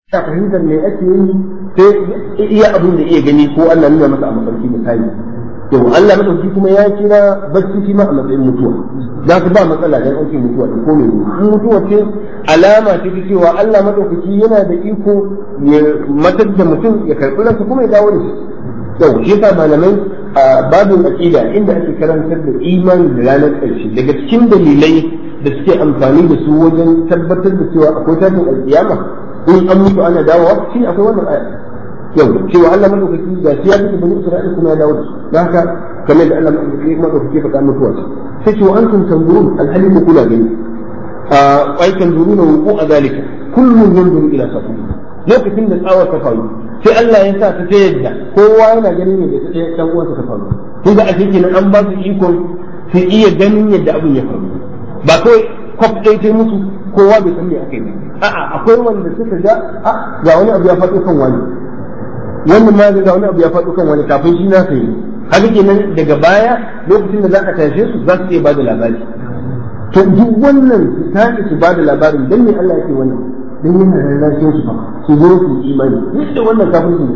ta fahimtar me ake yi sai iya abin da iya gani ko Allah nuna masa a mafarki misali to Allah madauki kuma ya kira bacci shi ma a matsayin mutuwa za ka ba matsala dan ake mutuwa da ko mai in mutuwa ce alama ce ta cewa Allah madaukaki yana da iko ya matar da mutum ya karɓi ransa kuma ya dawo da shi yau shi yasa malamai a babin aqida inda ake karantar da imani da ranar ƙarshe daga cikin dalilai da suke amfani da su wajen tabbatar da cewa akwai tashin alƙiyama in an mutu ana dawowa shi akwai wannan aya yau cewa Allah madaukaki ga shi ya fi bani Isra'ila kuma ya dawo da su don haka kamar da Allah madaukaki faɗa mutuwa ce sai ce wa antum tanzurun alhali ko kula gani a ai tanzuruna wuqu a zalika kullun yanzuru ila safu lokacin da tsawar ta faru sai Allah ya sa ta ta yadda kowa yana ganin ne da ta dan uwansa ta faru kun ga a cikin an ba su ikon su iya ganin yadda abin ya faru ba kawai kwaf ɗaya ta musu kowa bai san me aka yi a'a akwai wanda suka ga a ga wani abu ya faɗo kan wani wannan ma ga wani abu ya faɗo kan wani kafin shi na sai haka kenan daga baya lokacin da za a tashe su za su iya bada labari to duk wannan su tashi su bada labarin dan me Allah yake wannan dan yana rarrashin su fa su zo su imani duk da wannan kafin su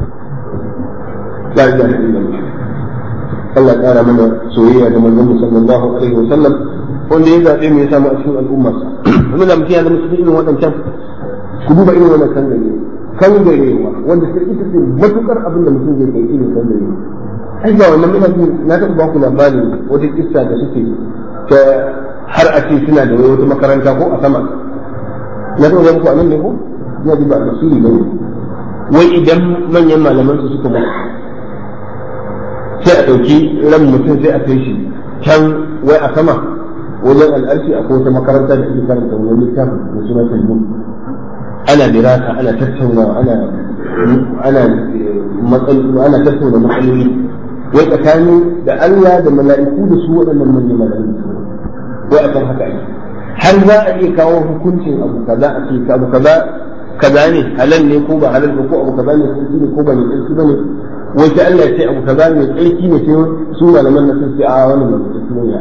la ilaha illallah Allah ya kara mana soyayya da manzon sallallahu alaihi wasallam wanda ya zaɓe mu ya samu a cikin al'ummarsa kuma da mutum ya zama cikin irin waɗancan ku duba irin wannan kan gare kan garewa wanda sai ita ce matukar abin da mutum zai kai irin kan gare ai ga wannan ina jin na taɓa ba ku labarin wata kissa da suke ta har a ce suna da wata makaranta ko a sama na taɓa ba ku a nan ne ko ina ji ba a tasiri ba ne wai idan manyan malaman su suka mutu sai a ɗauki ran mutum sai a kai shi can wai a sama wajen al'arshi akwai wata makaranta da suke karanta wani littafin da suna talmud ana dirasa ana tattaunawa ana ana ana tattauna matsaloli wai tsakanin da Allah da mala'iku da su waɗannan manyan mala'iku wai a kan haka ake har za a iya kawo hukuncin abu kaza a ce abu kaza kaza ne halal ne ko ba halal ba ko abu kaza ne tsarki ne ko ba ne tsarki ba ne wai sai Allah ya ce abu kaza ne tsarki ne sai su malaman na sun ce a wannan ba tsarki ne ya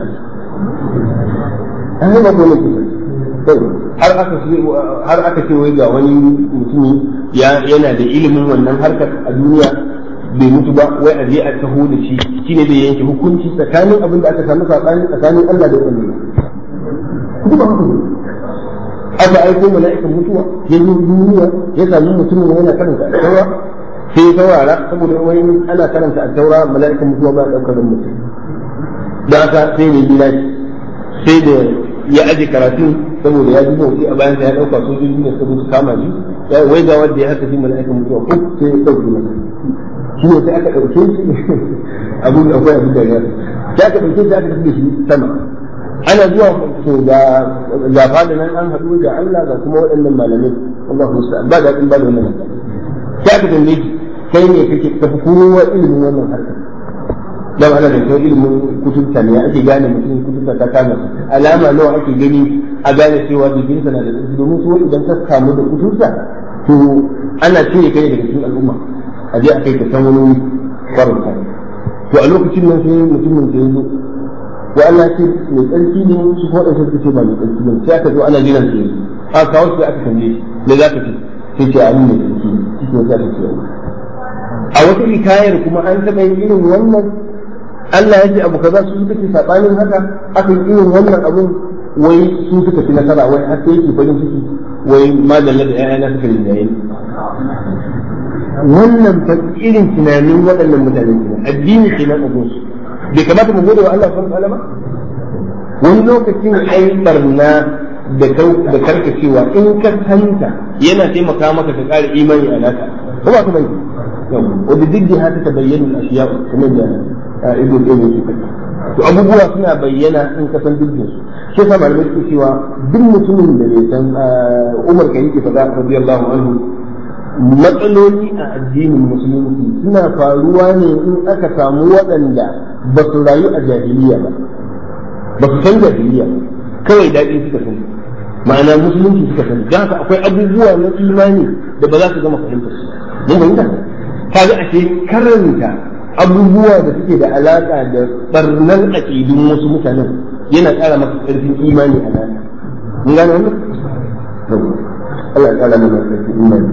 an ba ko ne har aka ce har aka ce wai ga wani mutumi yana da ilimin wannan harkar a duniya bai mutu ba wai a je a taho da shi shine da yanke hukunci tsakanin abin da aka samu sabani tsakanin Allah da wannan kuma ba haka aka aiko mala'ikan mutuwa ya zo duniya ya sami mutumin yana karanta a taura sai ya saurara saboda wani ana karanta a taura mala'ikan mutuwa ba daukar mutum da aka sai ne gida sai da ya aje karatun saboda ya ji motsi a bayan ya dauka sojoji ne suka su kama shi ya wai ga wanda ya haka shi mala'ikan mutuwa ko sai ya dauke masa shi ne sai aka dauke shi abin da akwai abin da ya sai aka dauke shi aka tafi da shi sama ana zuwa to ga ga fada nan an haɗu da Allah ga kuma waɗannan malamai Allahu musta'an ba da ba da wannan sai aka tambaye shi kai ne kake tafi kowa ilimin wannan harkar dan ana da kai ilimin kuturta ne ake gane mutum kuturta ta kama alama nawa ake gani a gane cewa jikinsa na da tsarki domin su idan ka kamu da kuturta to ana cire kai daga cikin al'umma a je a kai ka san wani farauta to a lokacin nan sai mutumin da ya zo wa Allah ce mai tsarki ne su ko da suka ce ba mai tsarki ne sai aka zo ana jiran sai a kawo sai aka tambaye shi me za ka ce sai ce a mai tsarki ne shi ne za ka ce a wata hikayar kuma an taɓa yin irin wannan Allah ya ce abu kaza su suka ce sabanin haka aka yi irin wannan abun wai su suka fi nasara wai har sai yake farin ciki wai madalla da ƴaƴana suka rinjaye wannan fa irin tunanin waɗannan mutane ne addini ke nan abun su bai kamata mu gode wa Allah subhanahu wa ta'ala wani lokacin ai barna da da karkacewa in ka santa yana taimaka maka ka ƙara imani a naka ko ba ka bai wadda diddi haka ta bayyana ashiya kamar da ibn qayyim yake faɗi to abubuwa suna bayyana in ka san dukkan su shi yasa malamai suke cewa duk mutumin da bai san Umar kan yake faɗa radiyallahu anhu matsaloli a addinin musulunci suna faruwa ne in aka samu waɗanda ba su rayu a jahiliya ba ba su san jahiliya kawai daɗi suka sani ma'ana musulunci suka sani don haka akwai abubuwa na imani da ba za su gama fahimtar su mun fahimta kaga ashe karanta abubuwa da suke da alaƙa da barnar aƙidun wasu mutanen yana ƙara maka ƙarfin imani a nan mun gane wannan Allah ya ƙara mana ƙarfin imani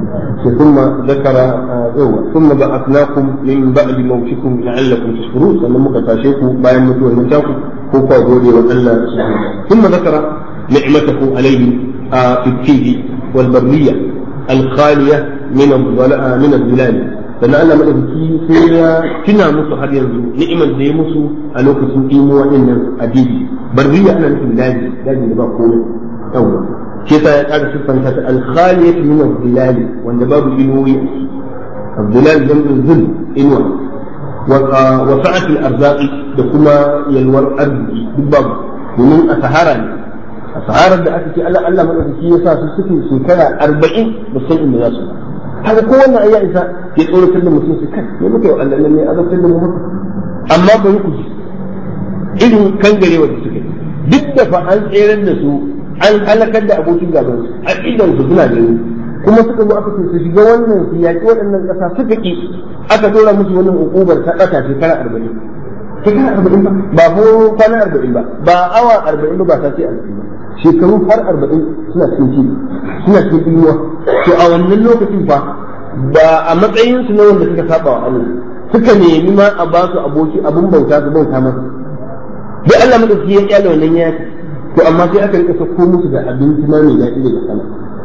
ثم ذكر آه ثم بعثناكم من بعد موتكم لعلكم تشكرون sannan muka tashe ku bayan mutuwar mutaku ko kuwa gode wa Allah ثم ذكر نعمته عليه في التيه والبرية الخالية من من الظلال sannan Allah madaukaki sai ya tuna musu har yanzu ni'imar da ya musu a lokacin imuwa din nan adidi barriya ana nufin daji daji da ba komai yawa shi yasa ya ƙara siffanta ta alkhaliyat min az-zilal wanda babu inuwi az-zilal jam'u zul inwa wa sa'at al-arzaqi da kuma yalwar arziki duk babu domin a sahara ne a saharar da aka ce Allah Allah madaukaki ya sa su suke shekara 40 ba san inda za su haka ko wannan ayya isa ya tsoratar da mutum su kan ne muka yi Allah ne azabtar da mu haka amma bari ku irin kangarewa da suke duk da fa an tseren da su an halakar da abokin gaban su a idan su suna gani kuma suka zo aka ce su shiga wannan su yaƙi waɗannan ƙasa suka ki aka dora musu wannan ukubar ta ƙasa shekara arba'in shekara arba'in ba ba ko kwana arba'in ba ba awa arba'in ba ba ta ce arba'in ba shekaru har arba'in suna cikin ci suna cikin inuwa to a wannan lokacin fa ba a matsayin su na wanda suka saba wa Allah suka nemi ma a ba su aboki abun bauta su bauta masa dai Allah madauki ya kyale wannan yaki to amma sai aka rika sako musu da abinci ma mai daɗi daga sama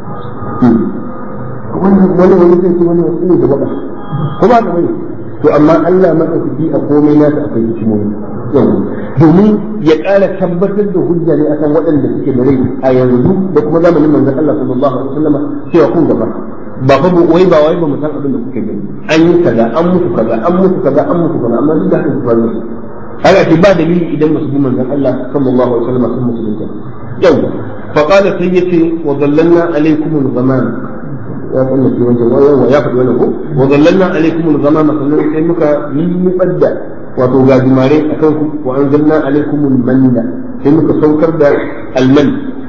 wannan wani wani zai ce wani wasu ne da baka ko ba ka bane to amma Allah madaukaki a komai nasa akwai hikimomi domin ya ƙara tabbatar da hujja ne akan waɗanda suke da rai a yanzu da kuma zamanin manzon Allah sallallahu alaihi wasallam cewa kun gaba ba fa wai ba wai ba mu san abin da kuke gani an yi kaza an mutu kaza an mutu kaza an mutu kaza amma duk da haka su faru haka ce ba dalili idan masu bi manzon Allah sallallahu alaihi wasallam sun musulunta yau fa qala sai yace wa dallalna alaikumul ghamam ya sanna shi wancan wa ya faɗi wannan ko wa dallalna alaikumul ghamam sannan sai muka lullubar da wato gajimare a kan ku wa an zanna alaikumul manna sai muka saukar da alman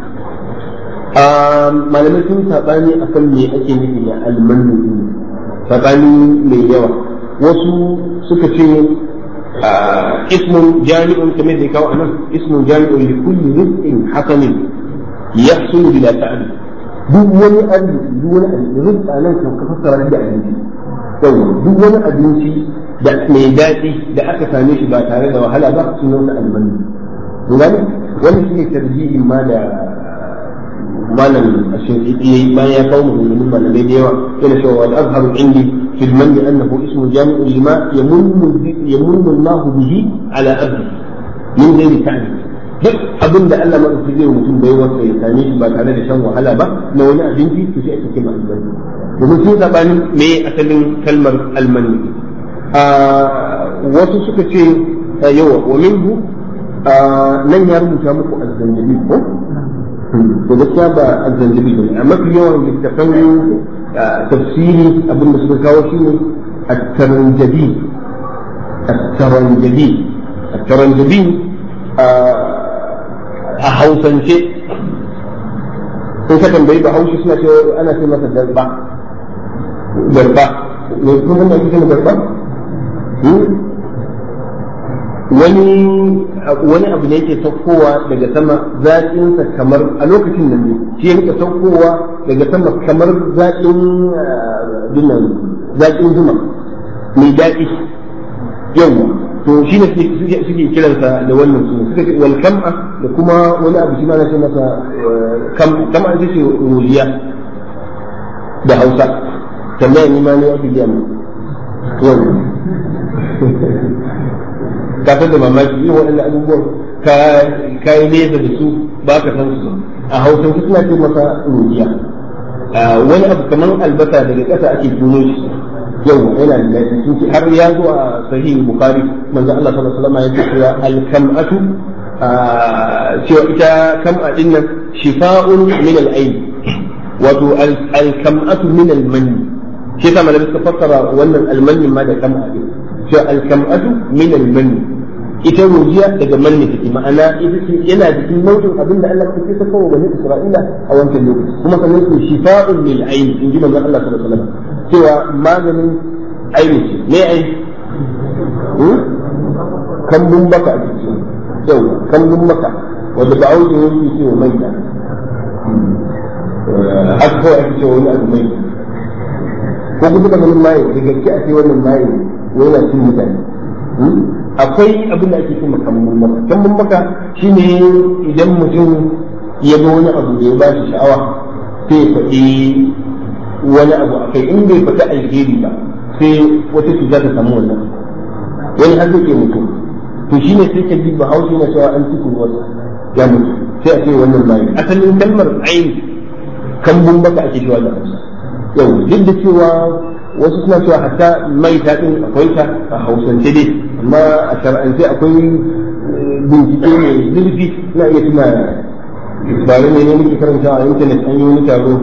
malamai sun saɓani a kan me ake nufi da almanu saɓani mai yawa wasu suka ce ismun jami'un kamar da ya kawo anan ismun jami'un li kulli rizqin hasanin yahsulu bila ta'ab duk wani arziki duk wani arziki rizqa nan kan ka fassara da abinci duk wani abinci da mai daɗi da aka same shi ba tare da wahala ba sunan sa almanu gani wani shine tarjihin ma da malam ashinqiti bayan ya kawo maganganun malamai da yawa yana cewa wal azharu indi fil manni annahu ismu jami'un lima yamunnu yamunnu Allah bihi ala abdi min ghairi ta'lim duk abin da Allah madauki zai mutum bai wasa ya same shi ba tare da shan wahala ba na wani abinci to sai ake kima almanu domin sun sabani me asalin kalmar almanu wasu suka ce yawa wa minhu nan ya rubuta muku azzanjabi ko to gaskiya ba azzanjabi ba a mafi yawan littafan tafsiri abin da suka kawo shine at-taranjabi at-taranjabi at-taranjabi a hausance sun ka tambayi ba haushi suna cewa ana ce masa darba darba ne kuma da ake ce darba wani wani abu ne yake saukowa daga sama zaƙinsa kamar a lokacin nan ne shi ya rika saukowa daga sama kamar zaƙin dinnan zaƙin zuma mai daɗi yau to shi ne suke kiransa da wannan suna suka ce wal kam'a da kuma wani abu shi ma na ce masa kam'a ita ce ruliya da hausa tambaya ni ma ne ake biya mu yau ka san da mamaki irin waɗannan abubuwan ka yi nesa da su ba ka san su a hausa su suna ce masa rujiya wani abu kamar albasa daga ƙasa ake tuno shi yau yana da daɗi sun ce har ya zo a sahihi bukhari manzo Allah sallallahu alaihi wasallam ya ce cewa al-kam'atu cewa ita kam'a din nan shifa'un min al-ayn wato al-kam'atu min al-manni shi yasa malamai suka fassara wannan al-manni ma da kam'a din cewa al-kam'atu min al-manni ita rujiya daga manni take ma'ana ita ce yana cikin nau'in abin da Allah ya saka wa bani Isra'ila a wancan lokaci kuma sannan su shifa'un lil ayn in ji manzon Allah sallallahu alaihi wasallam cewa maganin aini ce me ai kambun baka a cikin yau kambun baka wanda ba auki yake ce wa maita aka kawai ake cewa wani abu maita ko kuma ka ganin maye da gaske a ce wannan maye wai yana cin mutane akwai abin da ake cewa kambun maka kambun maka shine idan mutum ya ga wani abu da ya ba shi sha'awa sai ya faɗi wani abu a kai in bai faɗi alheri ba sai wata cuta ta samu wannan wani har zai iya mutum to shine sai ka ji bahaushe na cewa an ci wasa ya mutu sai a ce wannan bayan asalin kalmar ayin kambun baka ake cewa da hausa yau duk da cewa wasu suna cewa hatta mai ta din akwai ta a hausance dai amma a shar'ance akwai bincike mai zurfi na iya tuna bare ne ne muke karanta a intanet an yi wani taro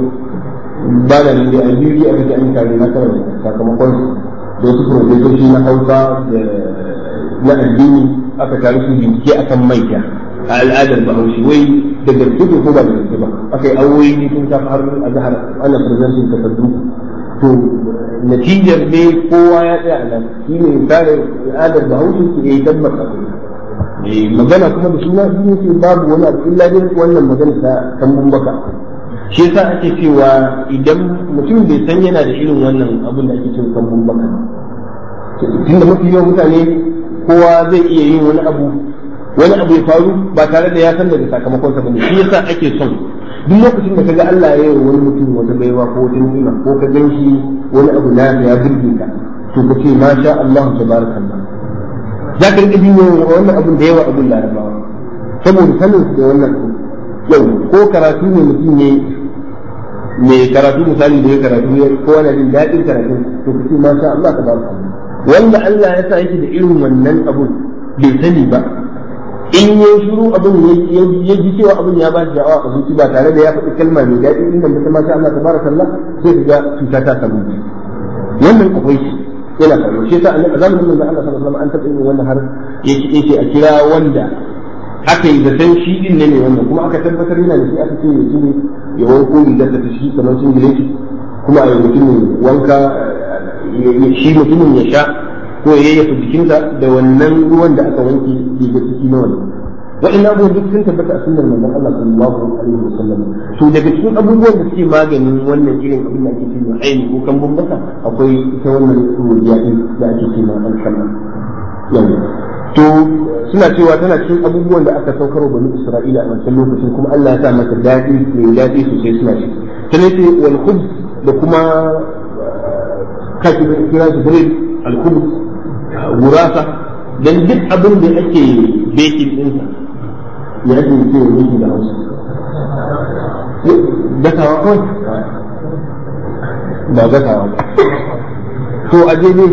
ba da nan da a biyu aka ji an yi tare na karanta sakamakon da wasu profesoshi na hausa da na addini aka tare su bincike akan maita a al'adar bahaushe wai da gaske ko ba da gaske ba aka yi awoyi ne sun tafi har a jihar ana presenting takardu to natijar ne kowa ya tsaya a nan shi ne tare al'adar bahaushe ke yi tabbata magana kuma da suna shi ne ce babu wani abu illa dai wannan magana ta kambun baka shi yasa ake cewa idan mutum bai san yana da irin wannan abin da ake cewa kambun baka tunda mafi yawan mutane kowa zai iya yin wani abu wani abu ya faru ba tare da ya san daga sakamakonsa bane shi yasa ake son duk lokacin da kaga Allah ya yi wani mutum wata baiwa ko wata ni'ima ko ka gan shi wani abu na ya burge ka to ka ce ma sha Allah tabarakallah za ka rika jin wannan abun da yawa abun larabawa saboda sanin su da wannan yau ko karatu ne mutum ne mai karatu misali da ya karatu ya kowa na jin daɗin karatu to ka ce ma sha Allah tabarakallah wanda Allah ya sa yake da irin wannan abun bai sani ba in ya shiru abin ya ji cewa abin ya ba shi sha'awa a zuci ba tare da ya faɗi kalma mai daɗi inda mutum masha Allah tabaraka Allah sai ka ga cuta ta samu wannan akwai shi yana faruwa shi yasa a zamanin manzon Allah sallallahu alaihi wasallam an taɓa yin wannan har yake a kira wanda aka yi zaton shi din ne wannan kuma aka tabbatar yana da shi aka ce ya ne ya wanko rigar da shi kamar sun gile kuma a yi mutumin wanka shi mutumin ya sha ko ya yayyafa jikinsa da wannan ruwan da aka wanke riga ciki na wannan wa'in abubuwan duk sun tabbata a sunnar manzon Allah sallallahu alaihi wasallam to daga cikin abubuwan da suke maganin wannan irin abin da ake cewa aini ko kan bambata akwai ita wannan ruwiya din da ake cewa alkama yau to suna cewa tana cikin abubuwan da aka saukar bani Isra'ila a wancan lokacin kuma Allah ya sa mata daɗi mai daɗi sosai suna ci tana ce wal khubz da kuma kashi kira shi bread al khubz gurasa dan duk abin da ake baking ɗinsa ya ake ce miki da hausa gasawa kawai ba gasawa ba to a ne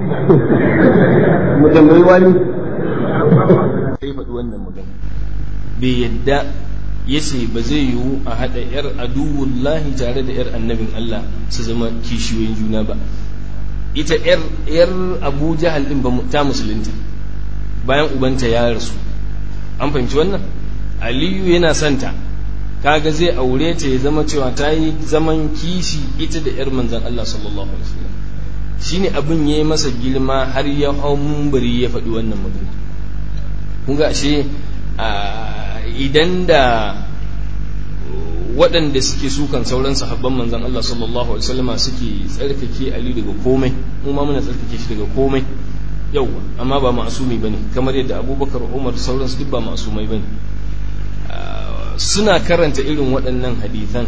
mu tambayi wani sai faɗi wannan magana bai yadda ya ce ba zai yiwu a haɗa 'yar aduwullahi tare da 'yar annabin Allah su zama kishiyoyin juna ba ita yar abu jahal din ta musulunta bayan ubanta ya rasu an fahimci wannan aliyu yana santa kaga zai aure ta ya zama cewa ta yi zaman kishi ita da yar manzan Allah sallallahu alaihi wasallam shine abin ya yi masa girma har ya hau mumbari ya faɗi wannan magana kun ga ashe idan da waɗanda suke sukan sauran sahabban manzan Allah sallallahu alaihi wasallam suke tsarkake Ali daga komai mu ma muna tsarkake shi daga komai yauwa amma ba ma'asumi bane kamar yadda Abubakar Umar sauran su duk ba ma'asumai bane suna karanta irin waɗannan hadithan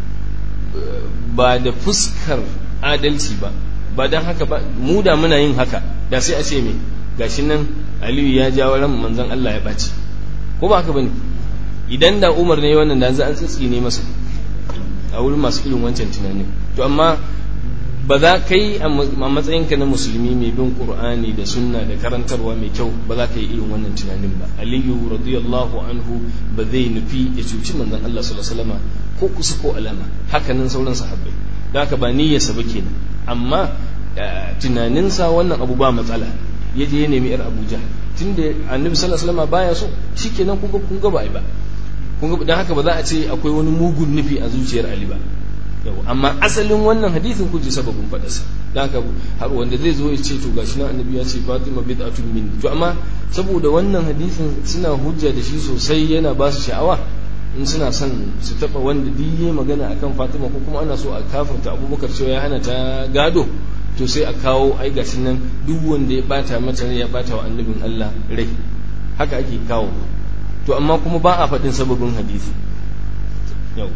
ba da fuskar adalci ba ba don haka ba mu da muna yin haka da sai a ce me gashi nan Aliyu ya jawo ran manzan Allah ya ɓaci ko ba haka bane idan da umar ne wannan da an tsitsi ne masa a wurin masu irin wancan tunanin to amma ba za ka yi a matsayinka na musulmi mai bin qur'ani da sunna da karantarwa mai kyau ba za ka yi irin wannan tunanin ba aliyu radiyallahu anhu ba zai nufi ya cuci manzon Allah sallallahu alaihi wasallam ko kusa ko alama hakanan sauran sahabbai da haka ba niyyarsa ba kenan amma tunaninsa wannan abu ba matsala ya je ya nemi yar Abu Jahl tunda annabi sallallahu alaihi wasallam baya so shikenan kun ga kun ga ba ai ba kun ga dan haka ba za a ce akwai wani mugun nufi a zuciyar Ali ba yau amma asalin wannan hadisin kun ji sababin fadarsa dan haka har wanda zai zo ya ce to gashi nan annabi ya ce Fatima bid'atun min to amma saboda wannan hadisin suna hujja da shi sosai yana ba su sha'awa in suna son su taba wanda diye magana akan Fatima ko kuma ana so a kafirta Abubakar cewa ya hana ta gado to sai a kawo ai gashi nan duk wanda ya bata mata rai ya bata wa annabin Allah rai haka ake kawo to amma kuma ba a faɗin sababin hadisi yau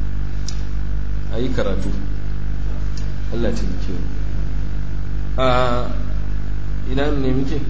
a yi karatu Allah ta muke a ina ne muke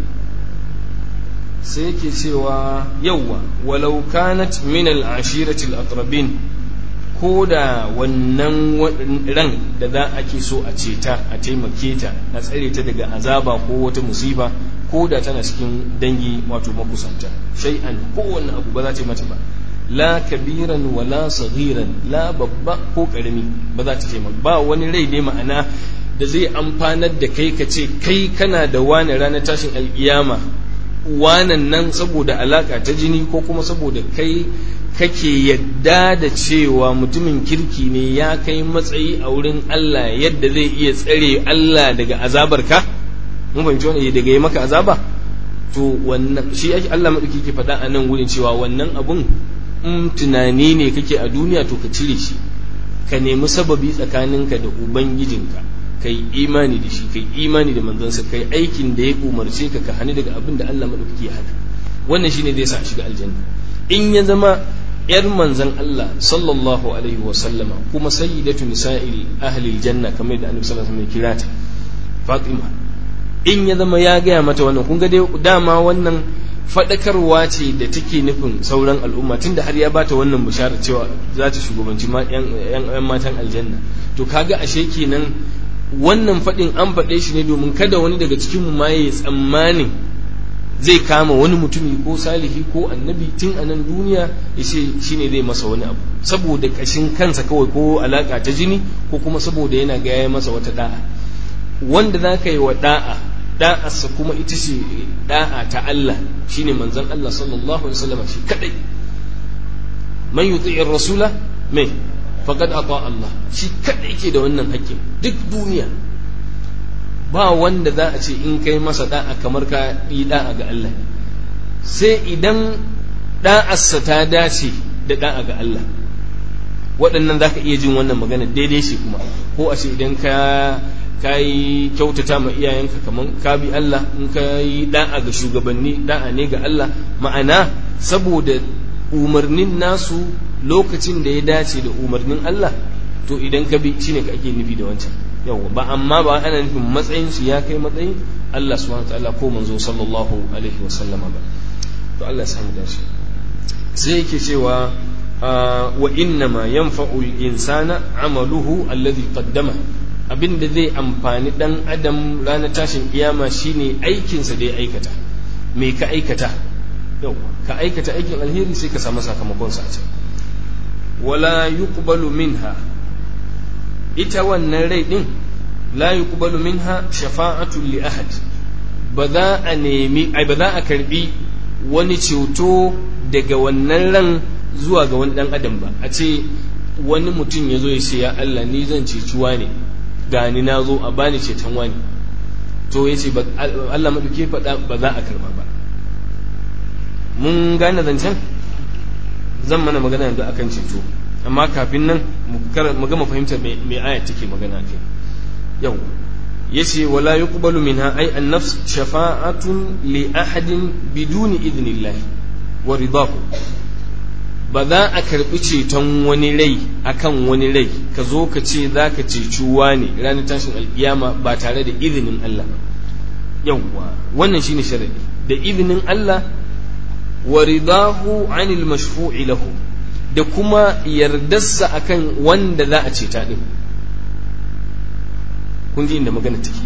sai yake cewa yauwa walau kanat min al-ashirati al-aqrabin ko da wannan ran da za a ke so a ceta a taimake ta a tsare ta daga azaba ko wata musiba ko da tana cikin dangi wato makusanta shay'an kowanne abu ba za ta yi mata ba la kabiran wala saghiran la babba ko karami ba za ta taimaka ba wani rai ne ma'ana da zai amfanar da kai ka ce kai kana da wani ranar tashin alkiyama wanan nan saboda alaka ta jini ko kuma saboda kai kake yadda da cewa mutumin kirki ne ya kai matsayi a wurin Allah yadda zai iya tsare Allah daga azabar ka mun fahimci wani daga yi maka azaba to wannan shi ake Allah madauki ke faɗa a nan wurin cewa wannan abun in tunani ne kake a duniya to ka cire shi ka nemi sababi tsakaninka da ubangijinka kai imani da shi kai imani da manzansa kai aikin da ya umarce ka ka hani daga abin da Allah madauki ya hana wannan shine zai sa a shiga aljanna in ya zama yar manzan Allah sallallahu alaihi wa sallama kuma sayyidatu nisa'il ahli aljanna kamar da annabi sallallahu alaihi wasallam kira ta Fatima in ya zama ya gaya mata wannan kun ga dai dama wannan fadakarwa ce da take nufin sauran al'umma tunda har ya bata wannan bishara cewa za ta shugabanci yan matan aljanna to kaga ashe kenan wannan fadin an faɗe shi ne domin kada wani daga cikin mu ma ya tsammanin zai kama wani mutumi ko salihi ko annabi tun a nan duniya ya ce shi ne zai masa wani abu saboda ƙashin kansa kawai ko alaƙa ta jini ko kuma saboda yana gaya masa wata da'a wanda za ka yi wa da'a da'arsa kuma ita ce da'a ta Allah shine manzon Allah sallallahu alaihi wasallam shi kadai man yuti'ir rasula mai faqad ata Allah shi kadai ke da wannan haƙƙin duk duniya ba wanda za a ce in kai masa da'a kamar ka yi da'a ga Allah sai idan da'arsa ta dace da da'a ga Allah waɗannan za ka iya jin wannan magana daidai shi kuma ko a ce idan ka ka yi kyautata ma iyayenka kamar ka bi Allah in ka yi da'a ga shugabanni da'a ne ga Allah ma'ana saboda umarnin nasu lokacin da ya dace da umarnin Allah to idan ka bi shine ka ake nufi da wancan yawa ba amma ba ana nufin matsayin su ya kai matsayin Allah subhanahu wataala ko manzo sallallahu alaihi wa sallama ba to Allah ya samu dace sai yake cewa wa innama yanfa'u al-insana amaluhu alladhi qaddama abinda zai amfani dan adam ranar tashin kiyama shine aikinsa da ya aikata me ka aikata yau ka aikata aikin alheri sai ka samu sakamakon sa a can wala yuqbalu minha ita wannan rai din la yuqbalu minha shafa'atu li ahad ba za a nemi ai ba za a karbi wani ceto daga wannan ran zuwa ga wani dan adam ba a ce wani mutum ya zo ya ce ya Allah ni zan cecuwa ne gani na zo a bani ceton wani to ya ce Allah maɗauke faɗa ba za a karba ba mun gane zancen zan mana magana yanzu akan ceto amma kafin nan mu gama fahimtar me ayat take magana kai yau yace wala yuqbalu minha ay an-nafs shafa'atun li ahadin biduni idnillah wa ridahu ba za a karbi ceton wani rai akan wani rai ka zo ka ce za ka ceci ne ranar tashin alkiyama ba tare da izinin Allah yawwa wannan shine sharadi da izinin Allah wa ridahu anil mashfu'i lahu da kuma yardarsa akan wanda za a ceta din kun ji inda magana take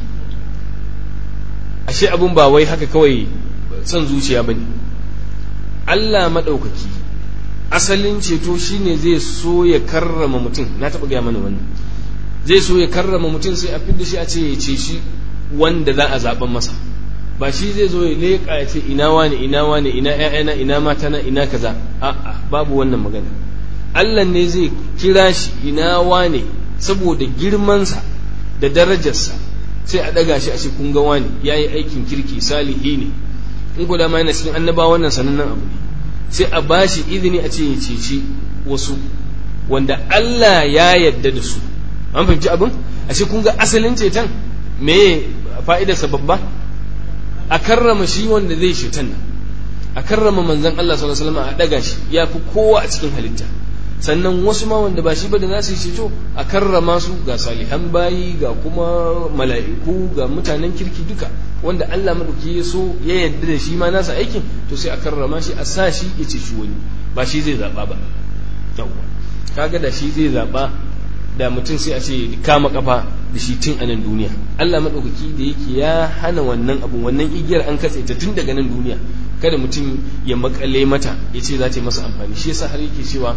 ashe abun ba wai haka kawai son zuciya bane Allah maɗaukaki asalin ceto shine zai so ya karrama mutum na taɓa gaya mana wannan zai so ya karrama mutum sai a fidda shi a ce ya ce shi wanda za a zaɓen masa ba shi zai zo ya leƙa ya ce ina wane ina wane ina ƴaƴana ina matana ina kaza a'a babu wannan magana Allah ne zai kira shi ina wane saboda girmansa da darajarsa sai a ɗaga shi a ce kun ga wane ya yi aikin kirki salihi ne in ku dama yana cikin annabawa wannan sanannen abu ne sai a bashi izini a ce ya ceci wasu wanda Allah ya yarda da su an fahimci abin a ce kun ga asalin ceton me fa'idarsa babba a karrama shi wanda zai ceton nan a karrama manzon Allah sallallahu alaihi wasallam a daga shi ya fi kowa a cikin halitta sannan wasu ma wanda ba shi ba da za su yi ceto a karrama su ga salihan bayi ga kuma mala'iku ga mutanen kirki duka wanda Allah madauki ya so ya yarda da shi ma nasa aikin to sai a karrama shi a sa shi ya ceci wani ba shi zai zaba ba yawwa kaga da shi zai zaba da mutum sai a ce kama kafa da shi tun a nan duniya Allah madaukaki da yake ya hana wannan abu wannan igiyar an katse ta tun daga nan duniya kada mutum ya makale mata ya ce za ta yi masa amfani shi yasa har yake cewa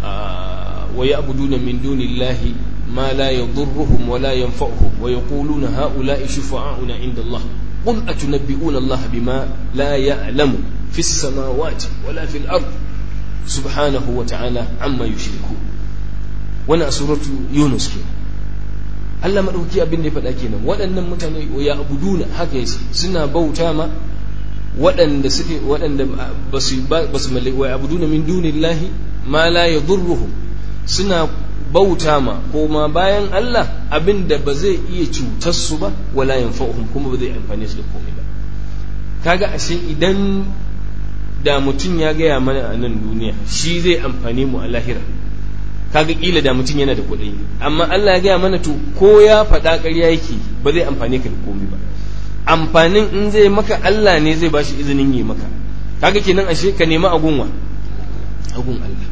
wa ya'buduna min dunillahi ma la yadurruhum wa la yanfa'uhum wa yaquluna ha'ula'i shufa'auna 'inda Allah qul atunabbi'una Allah bima la ya'lamu fis samawati wala fil ard subhanahu wa ta'ala amma yushriku wannan suratu yunus ke Allah madauki abin da ya faɗa kenan waɗannan mutane ya abuduna haka yace suna bauta ma waɗanda suke waɗanda ba su ba su wa abuduna min dunillahi ma la yadurruhum suna bauta ma ko ma bayan Allah abin da ba zai iya cutar su ba wala yanfa'uhum kuma ba zai amfane su da komai ba kaga ashe idan da mutum ya gaya mana a nan duniya shi zai amfane mu a lahira kaga kila da mutum yana da kuɗi amma Allah ya gaya mana to ko ya faɗa ƙarya yake ba zai amfane ka da komai ba amfanin in zai maka Allah ne zai bashi izinin yi maka kaga kenan ashe ka nemi agunwa agun Allah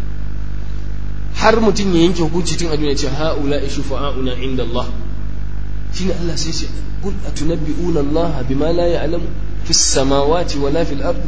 har mutum ya yanke hukunci tun a duniya ce haula shufa'auna inda Allah shine Allah sai ce kul atunabbi'una Allah bima la ya'lamu fis samawati wala fil ardi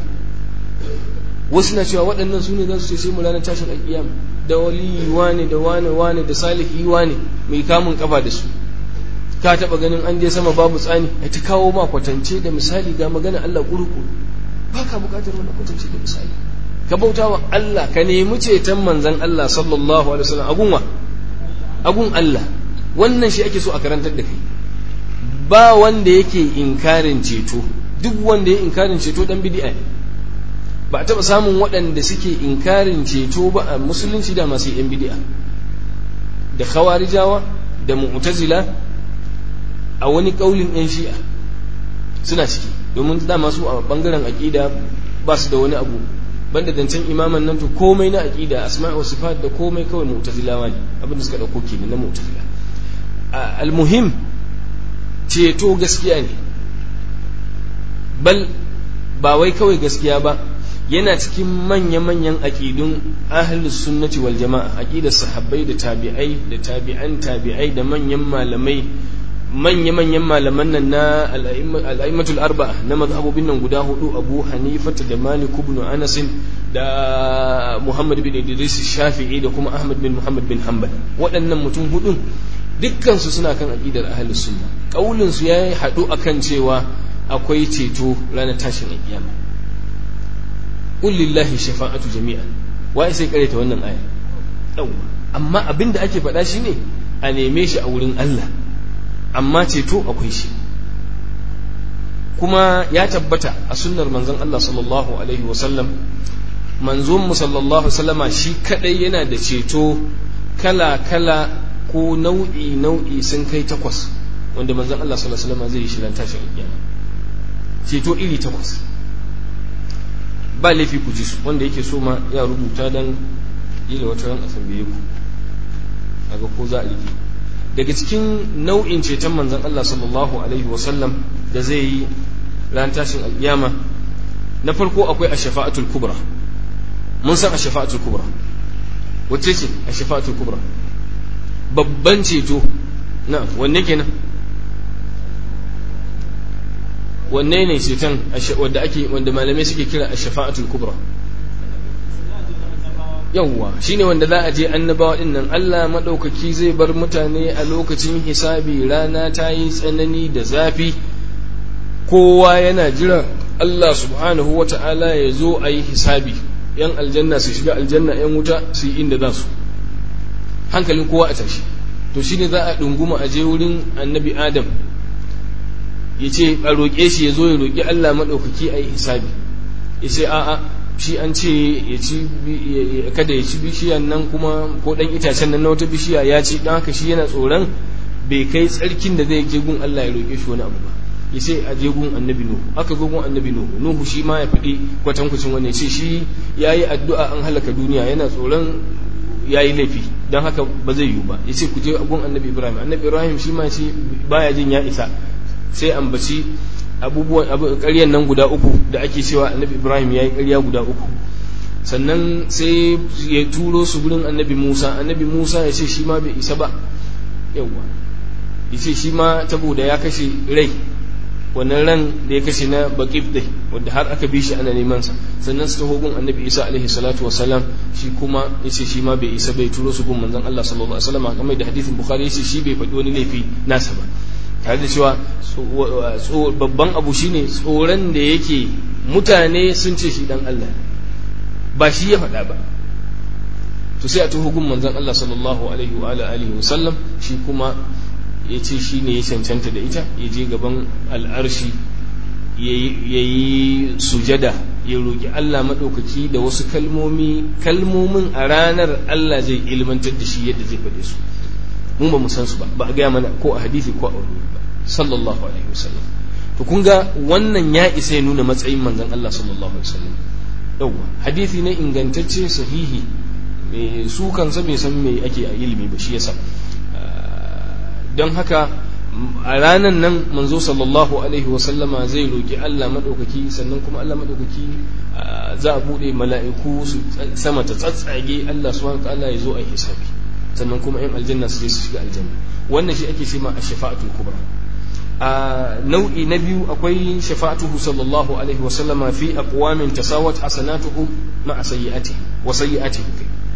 wasu na cewa waɗannan su ne za su ce sai mu ranar tashin alƙiyama da wali wane da wane wane da salihi wane mai kamun kafa da su ka taɓa ganin an je sama babu tsani a ta kawo ma kwatance da misali ga magana Allah kurkuru ba ka buƙatar wani kwatance da misali ka bauta wa Allah ka nemi ceton manzon Allah sallallahu alaihi wasallam agun wa agun Allah wannan shi ake so a karantar da kai ba wanda yake inkarin ceto duk wanda ya inkarin ceto dan bid'a ne ba a taɓa samun waɗanda suke inkarin ceto ba a musulunci da masu yan bid'a da khawarijawa da mu'tazila a wani ƙaulin yan shi'a suna ciki domin dama su a bangaren aƙida ba su da wani abu banda zancen imaman nan to komai na aƙida asma'i wa sifat da komai kawai mu'tazilawa ne abinda suka ɗauko kenan na mu'tazila almuhim ceto gaskiya ne bal ba wai kawai gaskiya ba yana cikin manya-manyan aƙidun ahlus sunnati wal jama'a aƙidar sahabbai da tabi'ai da tabi'an tabi'ai da manyan malamai manya-manyan malaman nan na al'aimatul arba'a na mazhabobin nan guda hudu abu hanifata da malik ibn anas da muhammad bin idris shafi'i da kuma ahmad bin muhammad bin hanbal waɗannan mutum hudun dukkansu suna kan aƙidar ahlus sunna kaulin su yayi haɗu akan cewa akwai ceto ranar tashin alƙiyama qul lillahi shafa'atu jami'an wai sai kare ta wannan aya yawa amma abin da ake faɗa shine a neme shi a wurin Allah amma ceto akwai shi kuma ya tabbata a sunnar manzon Allah sallallahu alaihi wasallam manzon mu sallallahu sallama shi kadai yana da ceto kala kala ko nau'i nau'i sun kai takwas wanda manzon Allah sallallahu alaihi wasallam zai yi shirin tashin kiyama ceto iri takwas ba laifi ku ji su wanda yake so ma ya rubuta dan yi da wata ran a tambaye ku aga ko za a rike daga cikin nau'in ceton manzon Allah sallallahu alaihi wasallam da zai yi ran tashin alkiyama na farko akwai ash-shafa'atul kubra mun san ash-shafa'atul kubra wacce ce ash-shafa'atul kubra babban ceto na wanne kenan wanne ne ceton wanda ake wanda malamai suke kira ash-shafa'atul kubra yawwa shine wanda za a je annabawa din nan Allah madaukaki zai bar mutane a lokacin hisabi rana ta yi tsanani da zafi kowa yana jira Allah subhanahu wata'ala ya zo a yi hisabi yan aljanna su shiga aljanna yan wuta su yi inda za su hankalin kowa a tashi to shine za a ɗunguma a je wurin annabi adam ya ce a roƙe shi ya zo ya roƙi Allah maɗaukaki a yi hisabi ya ce a'a shi an ce ya ci kada ya ci bishiyan nan kuma ko dan itacen nan na wata bishiya ya ci dan haka shi yana tsoron bai kai tsarkin da zai je gun Allah ya roƙe shi wani abu ba ya ce a je gun annabi nuhu aka zo gun annabi nuhu nuhu shi ma ya faɗi kwatankwacin wannan ce shi ya yi addu'a an halaka duniya yana tsoron ya yi laifi don haka ba zai yiwu ba ya ce ku je gun annabi ibrahim annabi ibrahim shi ma ce baya jin ya isa sai ambaci abubuwan ƙaryan nan guda uku da ake cewa annabi ibrahim ya yi ƙarya guda uku sannan sai ya turo su gurin annabi musa annabi musa ya ce shi ma bai isa ba yawwa ya ce shi ma saboda ya kashe rai wannan ran da ya kashe na baƙif dai wanda har aka bi shi ana neman sa sannan su taho gun annabi isa alaihi salatu wasalam shi kuma ya ce shi ma bai isa bai turo su gun manzon allah sallallahu alaihi wasallam kamar da hadithin bukhari ya ce shi bai faɗi wani laifi nasa ba tare da cewa babban abu shine tsoron da yake mutane sun ce shi dan Allah ba shi ya faɗa ba to sai a tuhu gun manzon Allah sallallahu alaihi wa alihi wa sallam shi kuma ya ce shi ne ya cancanta da ita ya je gaban al'arshi ya yi sujada ya roƙi Allah maɗaukaki da wasu kalmomi kalmomin a ranar Allah zai ilmantar da shi yadda zai faɗe su mun ba mu san su ba ba a gaya mana ko a hadisi ko a wani ba sallallahu alaihi wasallam to kun ga wannan ya isa ya nuna matsayin manzon Allah sallallahu alaihi wasallam yawa hadisi ne ingantacce sahihi mai su kansa bai san me ake a ilimi ba shi yasa don haka a ranan nan manzo sallallahu alaihi wasallama zai roki Allah madaukaki sannan kuma Allah madaukaki za a bude mala'iku su sama ta tsatsage Allah subhanahu wa ta'ala ya zo a hisabi sannan kuma yan aljanna su je su shiga aljanna wannan shi ake ce ma a shafa'atul kubra a nau'i na biyu akwai shafa'atuhu sallallahu alaihi wa sallama fi aqwamin tasawat hasanatuhu ma'a sayyi'atihi wa sayyi'atihi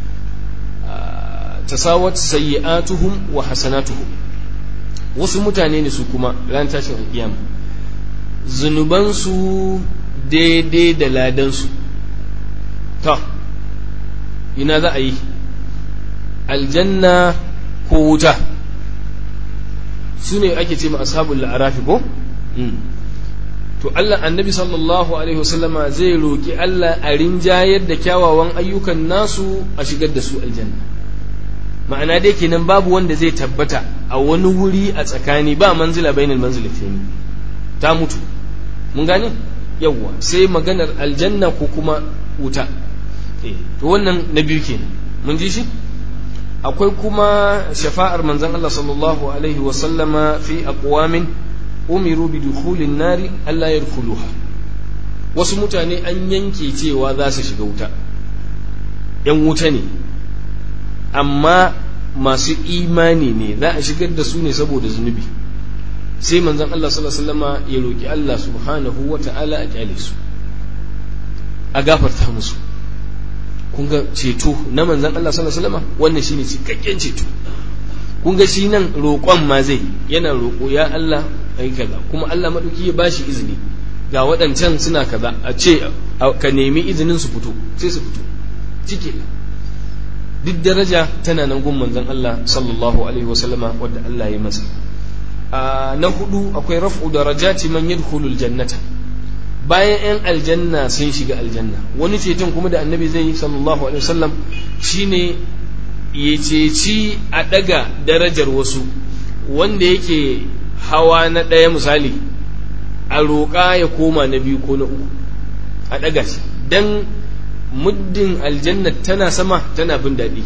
tasawat sayyi'atuhum wa hasanatuhum wasu mutane ne su kuma ran tashin alkiyama zunubansu daidai da ladansu ta ina za a yi aljanna ko wuta su ne ake ce ma ashabul la'arafi ko to Allah annabi sallallahu alaihi wasallama zai roki Allah a rinjayar da kyawawan ayyukan nasu a shigar da su aljanna ma'ana dai kenan babu wanda zai tabbata a wani wuri a tsakani ba manzila bainal manzilatayn ta mutu mun gane yawwa sai maganar aljanna ko kuma wuta to wannan na biyu kenan mun ji shi akwai kuma shafa'ar manzon Allah sallallahu alaihi wa sallama fi aqwamin umiru bi dukhulin nari Allah yadkhuluha wasu mutane an yanke cewa za su shiga wuta yan wuta ne amma masu imani ne za a shigar da su ne saboda zunubi sai manzon Allah sallallahu alaihi wasallama ya roki Allah subhanahu wa ta'ala a kyale su a gafarta musu kun ga ceto na manzan Allah sallallahu alaihi wasallam wannan shine cikakken ceto kun ga shi nan roƙon ma zai yana roƙo ya Allah ai kaza kuma Allah madauki ya bashi izini ga waɗancan suna kaza a ce ka nemi izinin su fito sai su fito cike duk daraja tana nan gun manzan Allah sallallahu alaihi wasallama wadda Allah ya masa na hudu akwai raf'u darajati man yadkhulul jannata bayan 'yan aljanna sun shiga aljanna wani ceton kuma da annabi zai yi sallallahu alaihi wasallam shine ya ceci a daga darajar wasu wanda yake hawa na ɗaya misali a roƙa ya koma na biyu ko na uku a daga shi dan muddin aljanna tana sama tana bin daɗi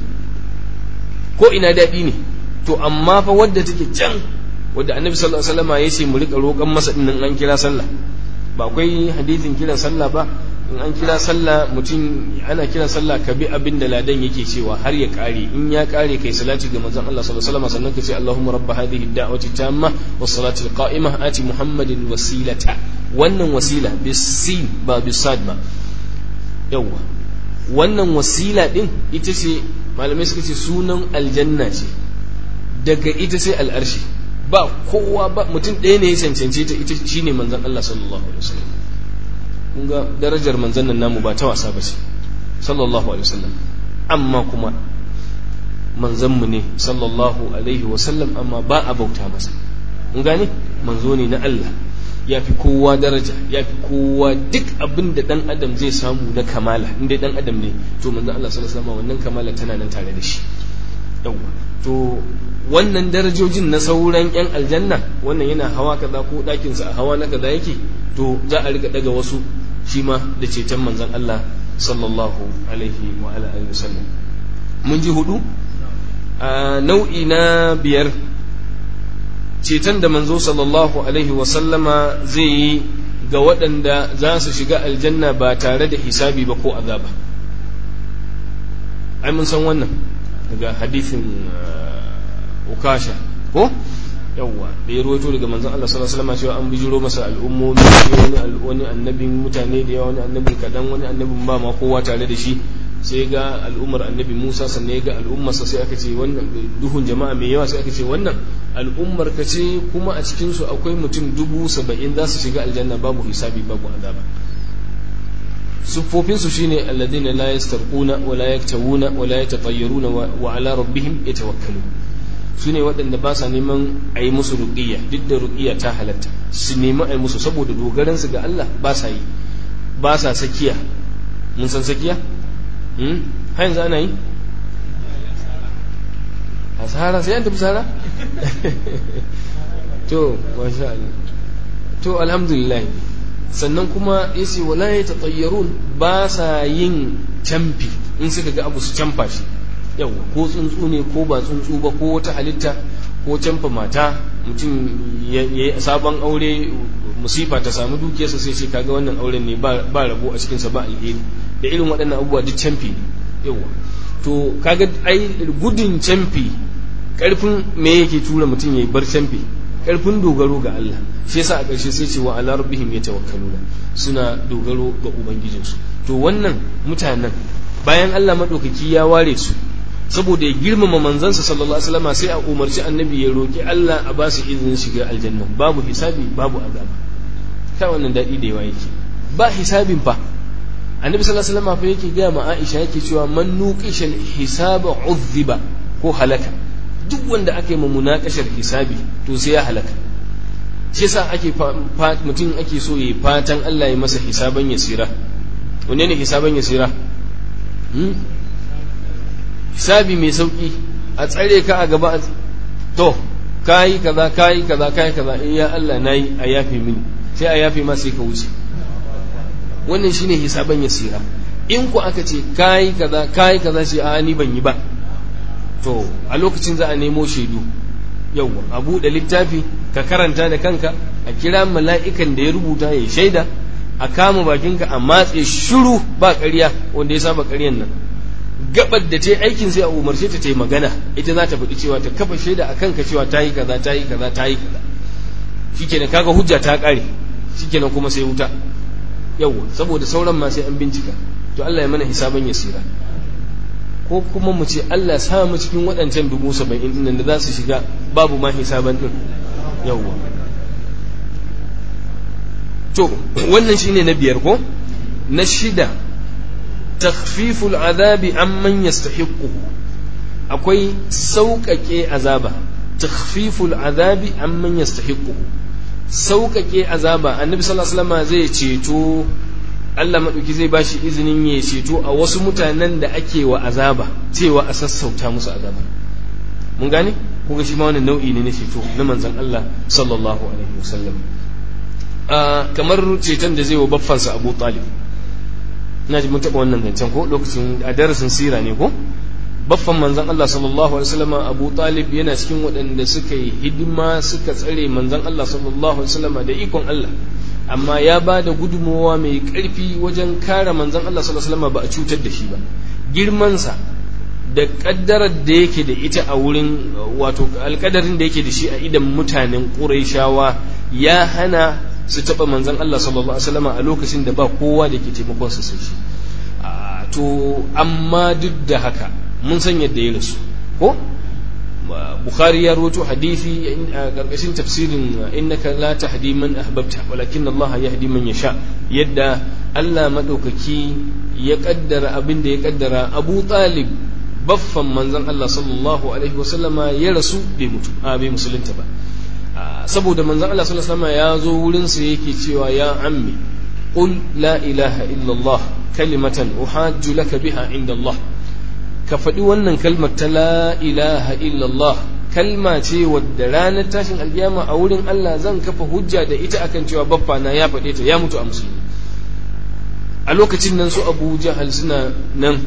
ko ina daɗi ne to amma fa wadda take can wadda annabi sallallahu alaihi wasallam ya ce mu riƙa roƙan masa dinnan an kira sallah ba akwai hadithin kiran sallah ba in an kira sallah mutum ana kiran sallah ka bi abin da ladan yake cewa har ya kare in ya kare kai salati ga manzon Allah sallallahu alaihi wasallam sannan ka ce Allahumma rabb hadhihi ad-da'wati tamma was salati al-qa'imah ati Muhammadin wasilata wannan wasila bisin ba bisad ba yawa wannan wasila din ita ce malamai suka ce sunan aljanna ce daga ita sai al'arshi ba kowa ba mutum ɗaya ne ya cancance ta ita shine manzon Allah sallallahu alaihi wasallam kun ga darajar manzon nan namu ba ta wasa ba ce sallallahu alaihi wasallam amma kuma manzon mu ne sallallahu alaihi wasallam amma ba a bauta masa kun gane manzo ne na Allah ya fi kowa daraja ya fi kowa duk abin da dan adam zai samu na kamala inda dan adam ne to manzo Allah sallallahu alaihi wasallam wannan kamala tana nan tare da shi yawa to wannan darajojin na sauran yan aljanna wannan yana hawa kaza ko dakin sa a hawa na kaza yake to za a rika daga wasu shi ma da ceton manzon Allah sallallahu alaihi wa ala alihi wasallam mun ji hudu a nau'i na biyar ceton da manzo sallallahu alaihi wasallama zai yi ga waɗanda za su shiga aljanna ba tare da hisabi ba ko azaba ai mun san wannan daga hadithin ukasha ko yawwa da ya ruwaito daga manzon Allah sallallahu alaihi wasallam cewa an bijiro masa al'ummomi wani wani annabin mutane da yawa wani annabin kadan wani annabin ba ma kowa tare da shi sai ga al'ummar annabi Musa sannan ya ga al'ummarsa sai aka ce wannan duhun jama'a mai yawa sai aka ce wannan al'ummar ka ce kuma a cikin su akwai mutum dubu saba'in za su shiga aljanna babu hisabi babu azaba siffofin su shine alladina la yastarquna wa la yaktawuna wa la yatatayyaruna wa ala rabbihim yatawakkalun su ne waɗanda ba sa neman a yi musu ruƙiyya duk da ruƙiyya ta halatta su nemi a yi musu saboda dogaransu ga Allah ba sa yi ba sa sakiya mun san sakiya har yanzu ana yi a sahara sai an tafi sahara to masha Allah to alhamdulillah sannan kuma yace wala ya tatayyarun ba sa yin camfi in suka ga abu su camfa shi yau ko tsuntsu ne ko ba tsuntsu ba ko wata halitta ko camfa mata mutum ya yi sabon aure musifa ta samu dukiyarsa sai ce kaga wannan auren ne ba rabo a cikinsa ba alheri da irin waɗannan abubuwa duk camfi ne yawa to kaga ai gudun camfi karfin me yake tura mutum ya yi bar camfi karfin dogaro ga Allah shi yasa a ƙarshe sai ce wa ala rabbihim yatawakkaluna suna dogaro ga ubangijinsu to wannan mutanen bayan Allah madaukaki ya ware su saboda ya girmama manzansa sallallahu alaihi wasallam sai a umarci annabi ya roki Allah a ba su izinin shiga aljanna babu hisabi babu azaba kai wannan dadi da yawa yake ba hisabin fa annabi sallallahu alaihi wasallam fa yake ga ma Aisha yake cewa man nuqishal hisaba uzziba ko halaka duk wanda aka yi munakashar hisabi to sai ya halaka shi yasa ake mutum ake so ya fatan Allah ya masa hisaban yasira wanne ne hisaban yasira hisabi mai sauki a tsare ka a gaba to kayi kaza kayi kaza kayi kaza in ya Allah nayi a yafe mini sai a yafe ma sai ka wuce wannan shine hisaban yasira in ku aka ce kayi kaza kayi kaza sai a ni ban yi ba to a lokacin za a nemo shaidu yawwa a buɗe littafi ka karanta da kanka a kira mala'ikan da ya rubuta ya shaida a kama bakinka a matse shiru ba ƙarya wanda ya saba ƙaryan nan gabar da ta yi aikin sai a umarce ta ta yi magana ita za ta faɗi cewa ta kafa shaida a kanka cewa ta yi kaza ta yi kaza ta yi kaza shikenan kaga hujja ta ƙare shikenan kuma sai wuta yawwa saboda sauran ma sai an bincika to Allah ya mana hisaban yasira ko kuma mu ce Allah sa mu cikin waɗancan dubu saba'in ɗin da za su shiga babu ma hisaban ɗin yawwa to wannan shine na biyar ko na shida takfiful azabi amman yastahiqu akwai sauƙaƙe azaba takfiful azabi amman yastahiqu sauƙaƙe azaba annabi sallallahu alaihi wasallam zai ceto Allah maɗauki zai ba shi izinin ya ceto a wasu mutanen da ake wa azaba cewa a sassauta musu azaba mun gane kuga shi ma wani nau'i ne na ceto na manzon Allah sallallahu alaihi wasallam kamar ceton da zai wa baffansa Abu Talib ina ji mun taɓa wannan zancen ko lokacin a darasin sira ne ko baffan manzon Allah sallallahu alaihi wasallam Abu Talib yana cikin waɗanda suka yi hidima suka tsare manzon Allah sallallahu alaihi wasallam da ikon Allah amma ya ba da gudunmowa mai ƙarfi wajen kare manzon Allah sallallahu alaihi wasallam ba a cutar da shi ba girmansa da ƙaddarar da yake da ita a wurin wato alƙadarin da yake da shi a idan mutanen Qurayshawa ya hana su taɓa manzon Allah sallallahu alaihi wasallam a lokacin da ba kowa da ke taimakon su sai shi to amma duk da haka mun san yadda ya rasu ko bukhari ya rawaito hadisi a karkashin tafsirin innaka la tahdi man ahbabta walakin Allah yahdi man yasha yadda Allah madaukaki ya kaddara abin da ya kaddara Abu Talib baffan manzon Allah sallallahu alaihi wasallama ya rasu bai mutu a bai musulunta ba saboda manzon Allah sallallahu alaihi wasallam ya zo wurin sa yake cewa ya ammi qul la ilaha illallah kalimatan uhajju laka biha inda Allah ka faɗi wannan kalmar ta la ilaha illallah kalma ce wadda ranar tashin alkiyama a wurin Allah zan kafa hujja da ita akan cewa baffa na ya faɗe ta ya mutu a musulmi a lokacin nan su Abu Jahal suna nan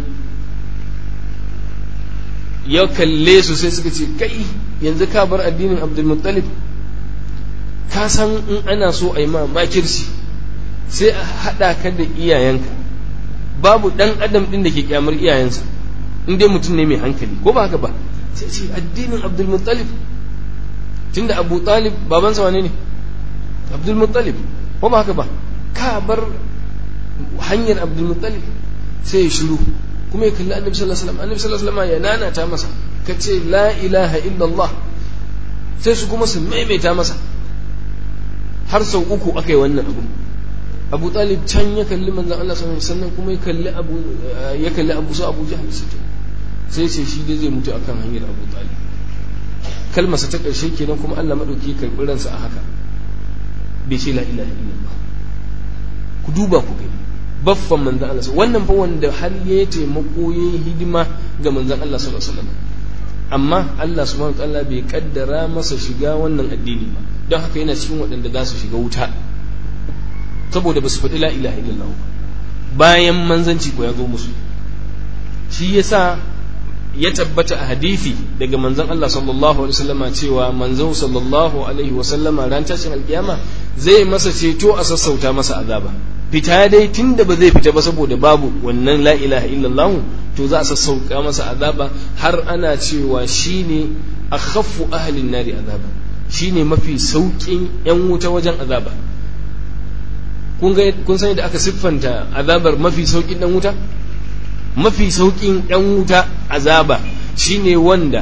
ya kalle su sai suka ce kai yanzu ka bar addinin Abdul Muttalib ka san in ana so a yi ma makirci sai a haɗa ka da iyayenka babu ɗan adam ɗin da ke kyamar iyayensa in dai mutum ne mai hankali ko ba haka ba sai ce addinin Abdul Muttalib tunda Abu Talib babansa wane ne Abdul Muttalib ko ba haka ba ka bar hanyar Abdul Muttalib sai ya shiru kuma ya kalli Annabi sallallahu alaihi wasallam Annabi sallallahu alaihi wasallam ya nanata masa kace la ilaha illallah sai su kuma su maimaita masa har sau uku aka yi wannan abu abu talib can ya kalli manzan Allah sallallahu alaihi wasallam kuma ya kalli abu ya kalli abu su abu jahal sai ce shi dai zai mutu akan hanyar abu talib kalmarsa ta karshe kenan kuma Allah madauki karɓi ransa a haka bai ce la ilaha illallah ku duba ku gani baffan manzan Allah wannan fa wanda har ya taimako ya yi hidima ga manzan Allah sallallahu alaihi wasallam amma Allah subhanahu wa ta'ala bai kaddara masa shiga wannan addini ba don haka yana cikin waɗanda za su shiga wuta saboda ba su faɗi la ilaha illallah bayan manzanci ko ya zo musu shi yasa ya tabbata a hadithi daga manzon Allah sallallahu alaihi wasallama cewa manzon sallallahu alaihi wasallama ran tashin alkiyama zai masa ceto a sassauta masa azaba fita dai tunda ba zai fita ba saboda babu wannan la ilaha illallah to za a sassauka masa azaba har ana cewa shine akhaffu ahlin nari azaba shine mafi saukin yan wuta wajen azaba kun ga kun sani da aka siffanta azabar mafi saukin dan wuta mafi saukin yan wuta azaba shine wanda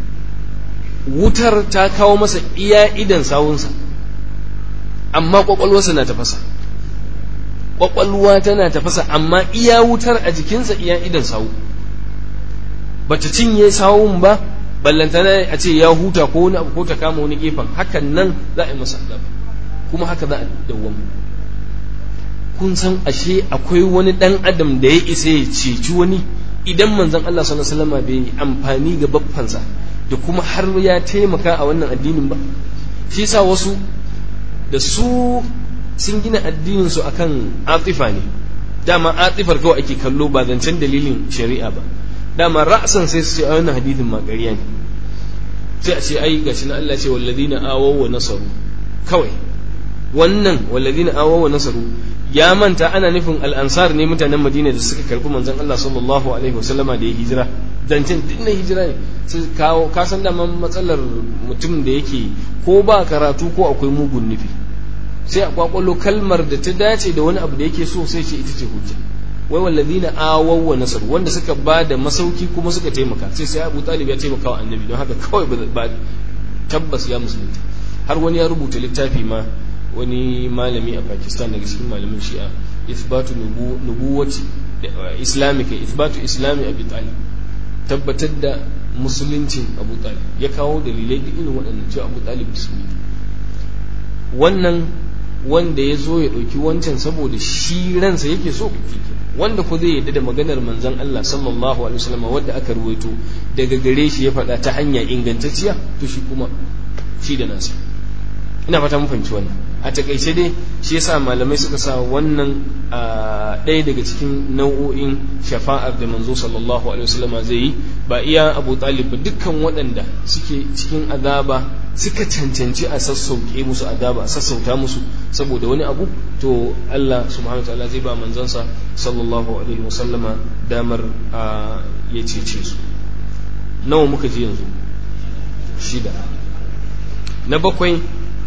wutar ta kawo masa iya idan sawunsa amma kwakwalwarsa na tafasa kwakwalwa tana tafasa amma iya wutar a jikinsa iya idan sawu bata cinye sawun ba ballantana a ce ya huta ko wani abu ko ta kama wani gefen hakan nan za a yi masa azaba kuma haka za a dawwama kun san ashe akwai wani dan adam da ya isa ya ceci wani idan manzon Allah sallallahu alaihi wasallam bai amfani ga baffansa da kuma har ya taimaka a wannan addinin ba shi yasa wasu da su sun gina addinin su akan atifa ne dama atifar kawai ake kallo ba zancen dalilin shari'a ba dama ra'san sai su ce a wannan hadithin ma ƙarya ne sai a ce ai gashi na Allah ce walladina awaw wa nasaru kawai wannan walladina awaw wa nasaru ya manta ana nufin al'ansar ne mutanen madina da suka karbi manzon Allah sallallahu alaihi wasallama da ya hijira zancen duk na hijira ne sai kawo ka san da matsalar mutum da yake ko ba karatu ko akwai mugun nufi sai a kwakwalo kalmar da ta dace da wani abu da yake so sai ce ita ce hujja wai wallazina awaw wa nasar wanda suka ba da masauki kuma suka taimaka sai sai Abu Talib ya taimaka wa annabi don haka kawai ba tabbas ya musulunta har wani ya rubuta littafi ma wani malami a Pakistan daga cikin malamin Shi'a ithbatu nubuwati islamika ithbatu islami Abi Talib tabbatar da musuluncin Abu Talib ya kawo dalilai da irin waɗannan cewa Abu Talib musulmi wannan wanda ya zo ya ɗauki wancan saboda shi ransa yake so wanda ko zai yadda da maganar manzon Allah sallallahu alaihi wasallam wanda aka ruwaito daga gare shi ya faɗa ta hanya ingantacciya to shi kuma shi da nasa ina fata mun fahimci wannan a takaice dai shi yasa malamai suka sa wannan ɗaya daga cikin nau'o'in shafa'ar da manzo sallallahu alaihi wasallam zai yi ba iya Abu Talib ba dukkan waɗanda suke cikin azaba suka cancanci a sassauke musu azaba a sassauta musu saboda wani abu to Allah subhanahu wataala zai ba manzansa sallallahu alaihi wasallama damar ya cece su nawa muka ji yanzu shida na bakwai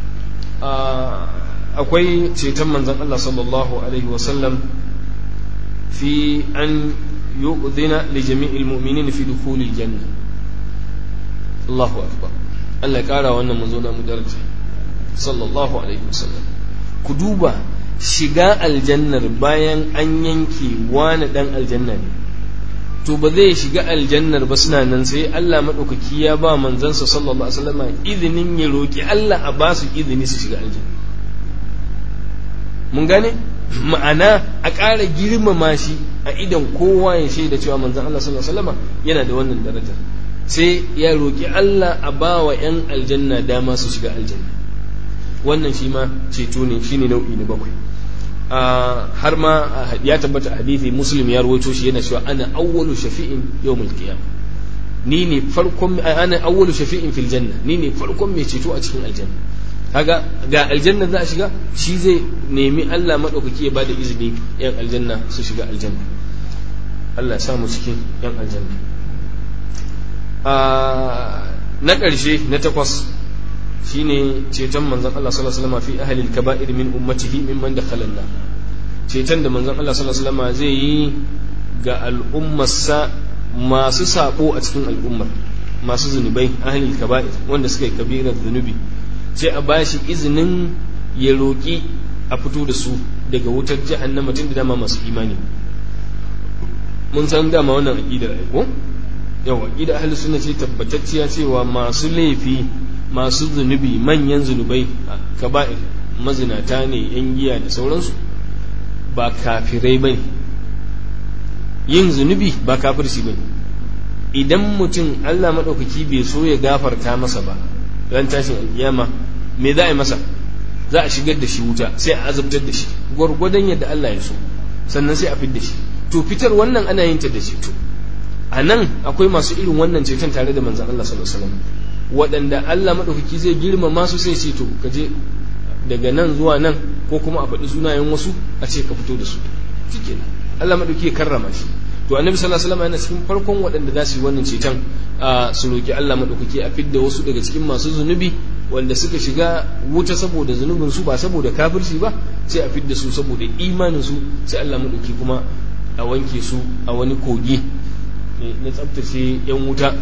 akwai ceton manzan Allah sallallahu alaihi wasallam fi an yu'dhina li jami'il mu'minin fi dukhulil janna Allahu akbar Allah ya kara wannan manzo na mu daraja sallallahu alaihi wasallam ku duba shiga aljannar bayan an yanke wani dan aljanna ne to ba zai shiga aljannar ba suna nan sai Allah maɗaukaki ya ba manzansa sallallahu alaihi wasallam izinin ya roki Allah a ba su izini su shiga aljanna mun gane ma'ana a ƙara girmama shi a idan kowa ya shaida cewa manzan Allah sallallahu alaihi wasallam yana da wannan darajar sai ya roki Allah a ba wa 'yan aljanna dama su shiga aljanna wannan shi ma ceto ne shine nau'i na bakwai har ma ya tabbata hadisi muslim ya rawaito shi yana cewa ana awwalu shafi'in yawmul qiyamah ni ne farkon ana awwalu shafi'in fil janna ni ne farkon mai ceto a cikin aljanna kaga ga aljanna za a shiga shi zai nemi Allah madaukaki ya bada izini yan aljanna su shiga aljanna Allah ya samu cikin yan aljanna na ƙarshe na takwas shine ceton manzon Allah sallallahu alaihi wasallam fi ahli al-kaba'ir min ummatihi mimman dakhala an ceton da manzon Allah sallallahu alaihi wasallam zai yi ga al'ummarsa masu sako a cikin al'ummar masu zunubai ahli al-kaba'ir wanda suka yi kabirar zunubi sai a bashi izinin ya roki a fito da su daga wutar jahannama tun da dama masu imani mun san dama wannan aqidar ai ko yawa aqidar ahli sunna ce tabbatacciya cewa masu laifi masu zunubi manyan zunubai kaba'ir mazinata ne yan giya da sauransu ba kafirai ba yin zunubi ba kafirci ba idan mutum allah maɗaukaki bai so ya gafarta masa ba ran tashin alkiyama me za a yi masa za a shigar da shi wuta sai a azabtar da shi gwargwadon yadda allah ya so sannan sai a fid da shi to fitar wannan ana yin ta da ceto a nan akwai masu irin wannan ceton tare da manzan allah sallallahu alaihi wasallam waɗanda Allah maɗaukaki zai girmama su sai ce to ka je daga nan zuwa nan ko kuma a faɗi sunayen wasu a ce ka fito da su shike Allah maɗauki ya karrama shi to annabi sallallahu alaihi wasallam yana cikin farkon waɗanda za su yi wannan ceton a su roki Allah maɗaukaki a fidda wasu daga cikin masu zunubi wanda suka shiga wuta saboda zunubin su ba saboda kafirci ba sai a fidda su saboda imanin su sai Allah maɗauki kuma a wanke su a wani kogi na tsaftace yan wuta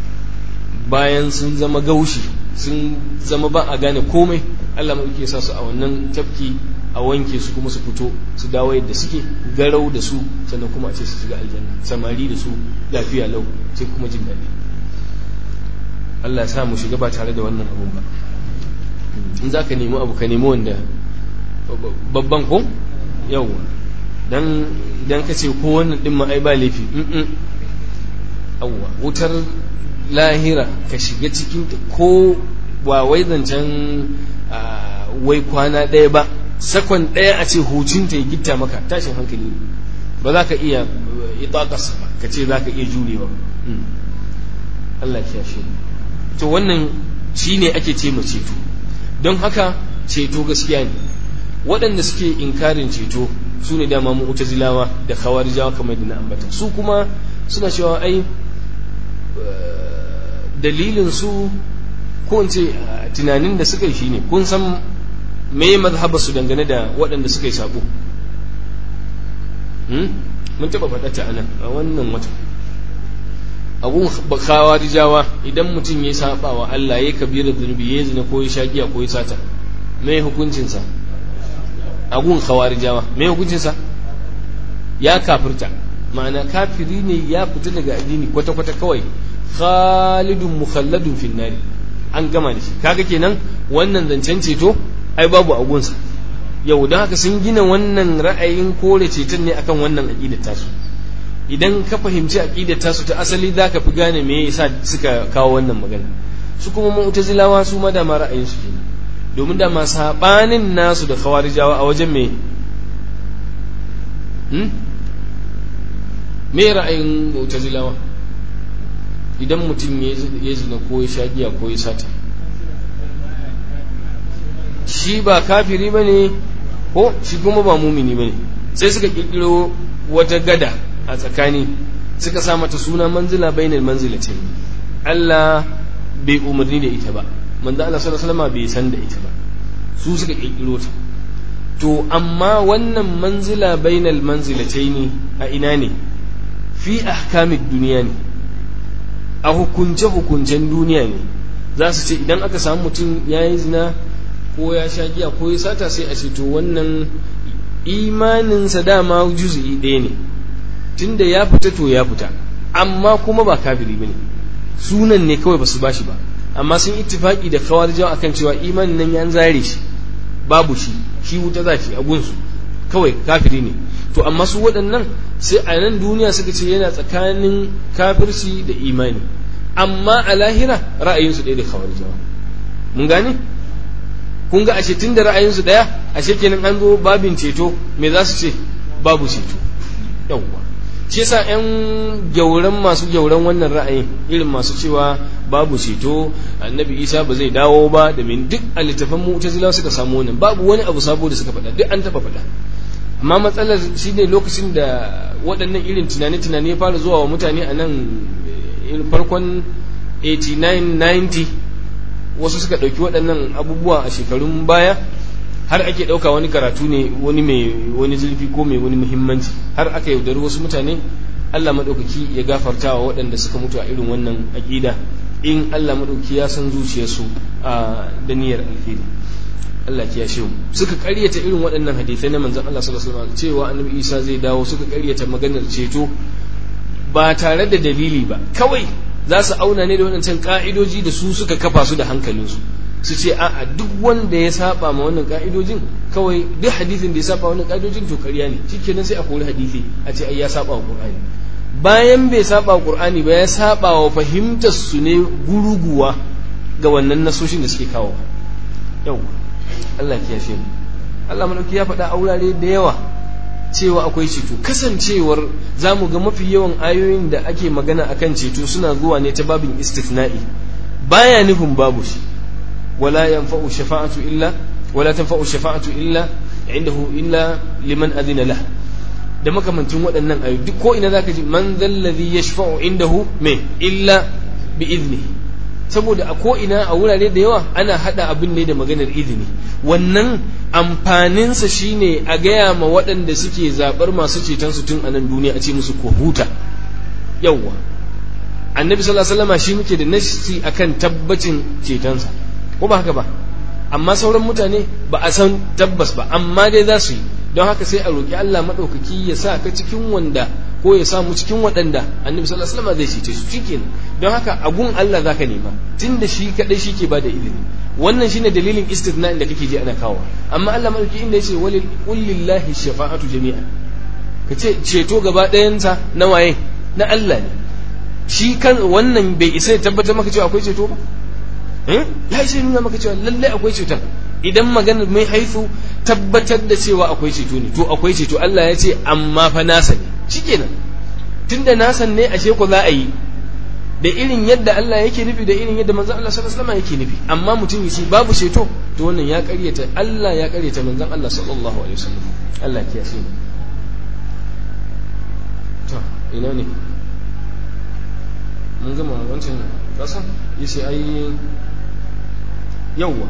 bayan sun zama gaushi sun zama ba a gane komai Allah maɗauki ya sa su a wannan tafki a wanke su kuma su fito su dawo yadda suke garau da su sannan kuma a ce su shiga aljanna samari da su lafiya lau sai kuma jin daɗi Allah ya sa mu shiga ba tare da wannan abun ba in za ka nemi abu ka nemi wanda babban ko yawwa dan idan ka ce ko wannan ɗin ma ai ba laifi yawwa wutar lahira ka shiga cikin ko ba wai zancen wai kwana ɗaya ba sakon ɗaya a ce hucinta ya gitta maka tashin hankali ba za ka iya itaƙasa ba ka ce za ka iya jurewa Allah ya shi to wannan shi ne ake ce ma ceto don haka ceto gaskiya ne waɗanda suke inkarin ceto su ne dama mu'tazilawa da khawarijawa kamar da na ambata su kuma suna cewa ai dalilin su ko in ce tunanin da suka yi shine kun san me mazhaba su dangane da waɗanda suka yi sabo mun taɓa faɗa ta anan a wannan wata abun khawarijawa idan mutum ya saba wa Allah ya kabira zunubi ya zina ko ya shagiya ko ya sata me hukuncinsa agun khawarijawa me hukuncinsa ya kafirta ma'ana kafiri ne ya fita daga addini kwata-kwata kawai khalidun mukhalladun fin nari an gama da shi kaga kenan wannan zancen ceto ai babu agunsa yau don haka sun gina wannan ra'ayin kore ceton ne akan wannan aqidar tasu idan ka fahimci aqidar tasu ta asali zaka fi gane me yasa suka kawo wannan magana su kuma mu'tazilawa su ma da ma ra'ayin su kenan domin da ma sabanin nasu da khawarijawa a wajen me hmm? me ra'ayin mu'tazilawa idan mutum ya zina ko ya sha giya ko ya sata shi ba kafiri ba ne ko shi kuma ba mumini ba ne sai suka kirkiro wata gada a tsakani suka sa mata suna manzila bainal manzila ce Allah bai umarni da ita ba manzo Allah sallallahu alaihi wasallam bai san da ita ba su suka kirkiro ta to amma wannan manzila bainal manzilataini a ina ne fi ahkamid duniya ne a hukunce-hukuncen duniya ne za su ce idan aka samu mutum ya yi zina ko ya sha giya ko ya sata sai a ce to wannan imaninsa dama juzu'i ɗaya ne tunda ya fita to ya fita amma kuma ba kafiri bane sunan ne kawai basu bashi ba amma sun ittifaki da khawarijawa akan cewa imanin nan ya zare shi babu shi shi wuta za shi a gunsu kawai kafiri ne to amma su waɗannan sai a nan duniya suka ce yana tsakanin kafirci da imani amma a lahira ra'ayinsu ɗaya da khawarijawa mun gane kun ga ashe tun da ra'ayinsu ɗaya ashe kenan an zo babin ceto me za su ce babu ceto yawwa shi yasa yan gyauran masu gyauran wannan ra'ayin irin masu cewa babu ceto annabi isa ba zai dawo ba da min duk a littafan mu'tazilawa suka samu wannan babu wani abu sabo da suka faɗa duk an taɓa faɗa amma matsalar shine lokacin da waɗannan irin tunani-tunani ya fara zuwa wa mutane a nan farkon 89-90 wasu suka ɗauki waɗannan abubuwa a shekarun baya har ake ɗauka wani karatu ne wani mai wani zurfi ko mai wani muhimmanci har aka yaudari wasu mutane Allah maɗaukaki ya gafarta wa waɗanda suka mutu a irin wannan aƙida in Allah maɗaukaki ya san zuciyarsu a da niyyar alheri Allah ya shehu suka ƙaryata irin waɗannan hadisai na manzon Allah sallallahu alaihi wasallam cewa annabi Isa zai dawo suka ƙaryata maganar ceto ba tare da dalili ba kawai za su auna ne da waɗancan ƙa'idoji da su suka kafa su da hankalinsu su ce a'a duk wanda ya saba ma wannan ƙa'idojin kawai duk hadisin da ya saba wannan ƙa'idojin to ƙarya ne shikenan sai a kori hadisi a ce ai ya saba wa Qur'ani bayan bai saba wa Qur'ani ba ya saba wa fahimtar su ne guruguwa ga wannan nasoshin da suke kawo yau Allah ya mu Allah madauki ya faɗa a wurare da yawa cewa akwai ceto kasancewar za mu ga mafi yawan ayoyin da ake magana akan ceto suna zuwa ne ta babin istithna'i baya nufin babu shi wala yanfa'u shafa'atu illa wala tanfa'u shafa'atu illa indahu illa liman adina lah da makamantin waɗannan ayoyi duk ko ina zaka ji man zallazi yashfa'u indahu me illa bi idnihi saboda a ko ina a wurare da yawa ana hada abin ne da maganar izini wannan amfaninsa shine a gaya ma waɗanda suke zaɓar masu ceton su tun a nan duniya a ce musu ko huta yawwa annabi sallallahu alaihi wasallam shi muke da nasi akan tabbacin cetonsa ko ba haka ba amma sauran mutane ba a san tabbas ba amma dai za su yi don haka sai a roƙi Allah maɗaukaki ya sa ka cikin wanda ko ya samu cikin waɗanda annabi sallallahu alaihi wasallam zai cece su shikenan don haka a gun Allah zaka nema tunda shi kadai shi ke bada izini wannan shine dalilin istithna da kake ji ana kawo amma Allah madauki inda yace walil lillahi shafa'atu jami'a kace ceto gaba ɗayansa na waye na Allah ne shi kan wannan bai isa ya tabbatar maka cewa akwai ceto ba ya isa nuna maka cewa lallai akwai ceton idan magana mai haifu tabbatar da cewa akwai ceto ne to akwai ceto Allah ya ce amma fa nasa ne shikenan tunda nasan ne ashe ko za a yi da irin yadda Allah yake nufi da irin yadda manzon Allah sallallahu alaihi wasallam yake nufi amma mutum yace babu ceto to wannan ya ƙaryata Allah ya ƙaryata manzon Allah sallallahu alaihi wasallam Allah ya kiyaye to ina ne mun gama wancan kasan yace ai yawwa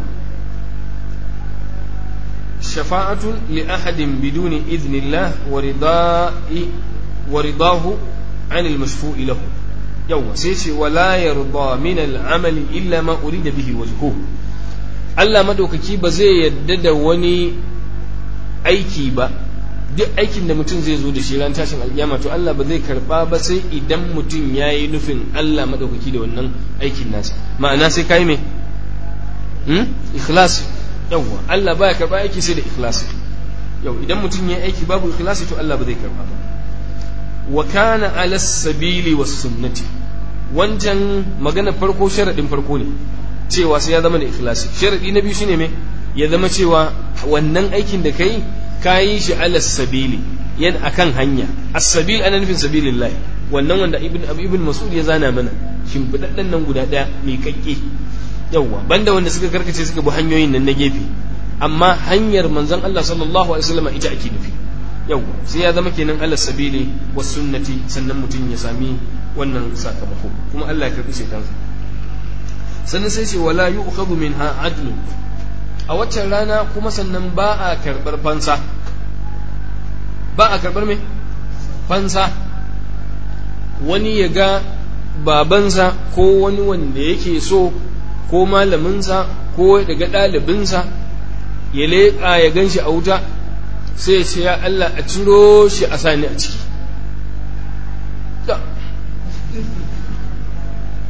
shafa'atun li ahadin biduni idnillah wa rida'i wa ridahu 'an al-mashfu'i lahu yawwa sai ce wala yarda min al-amali illa ma urida bihi wajhu Allah madaukaki ba zai yadda da wani aiki ba duk aikin da mutum zai zo da shi ran tashin alkiyama to Allah ba zai karba ba sai idan mutum yayi nufin Allah madaukaki da wannan aikin nasa ma'ana sai kai me hmm ikhlas yawwa Allah baya karba aiki sai da ikhlasi yau idan mutum ya aiki babu ikhlasi to Allah ba zai karba ba wa kana ala sabili was sunnati wancan magana farko sharadin farko ne cewa sai ya zama da ikhlasi sharadi na biyu shine me ya zama cewa wannan aikin da kai kayi shi ala sabili yan akan hanya as-sabil ana nufin sabilillah wannan wanda ibn ibn mas'ud ya zana mana shimfidaddan nan guda daya mai kakke yawwa banda wanda suka karkace suka bi hanyoyin nan na gefe amma hanyar manzon Allah sallallahu alaihi wasallam ita ake nufi yawwa sai ya zama kenan Allah sabili was sunnati sannan mutum ya sami wannan sakamako kuma Allah ya karbi shaitansa sannan sai ce wala yu'khadhu minha adlu a waccan rana kuma sannan ba a karbar fansa ba a karbar me fansa wani ya ga babansa ko wani wanda yake so ko malaminsa ko daga ɗalibinsa ya leƙa ya gan shi a wuta sai ce ya Allah a ciro shi a sani a ciki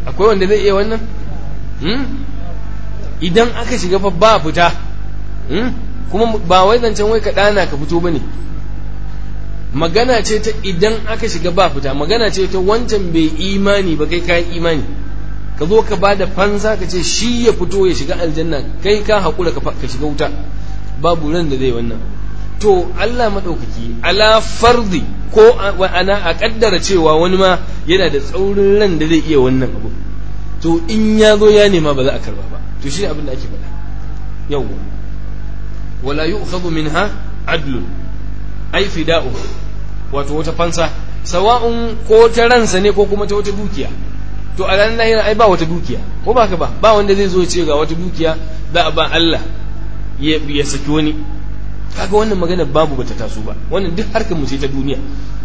akwai wanda zai iya wannan idan aka shiga fa ba fita kuma ba wai zancen wai ka ɗana ka fito ba ne magana ce ta idan aka shiga ba fita magana ce ta wancan bai imani ba kai kayan imani ka zo ka ba da fansa ka ce shi ya fito ya shiga aljanna kai ka haƙura ka shiga wuta babu ran da zai wannan to Allah maɗaukaki ala fardi ko ana a ƙaddara cewa wani ma yana da tsaurin ran da zai iya wannan abu to in ya zo ya nema ba za a karba ba to shi abin da ake faɗa yawwa wala yu'khadhu minha adlun ai fida'u wato wata fansa sawa'un ko ta ransa ne ko kuma ta wata dukiya to a ranar lahira ai ba wata dukiya ko ba ka ba ba wanda zai zo ce ga wata dukiya za a ba Allah ya saki wani kaga wannan magana babu bata taso ba wannan duk harkar mu ce ta duniya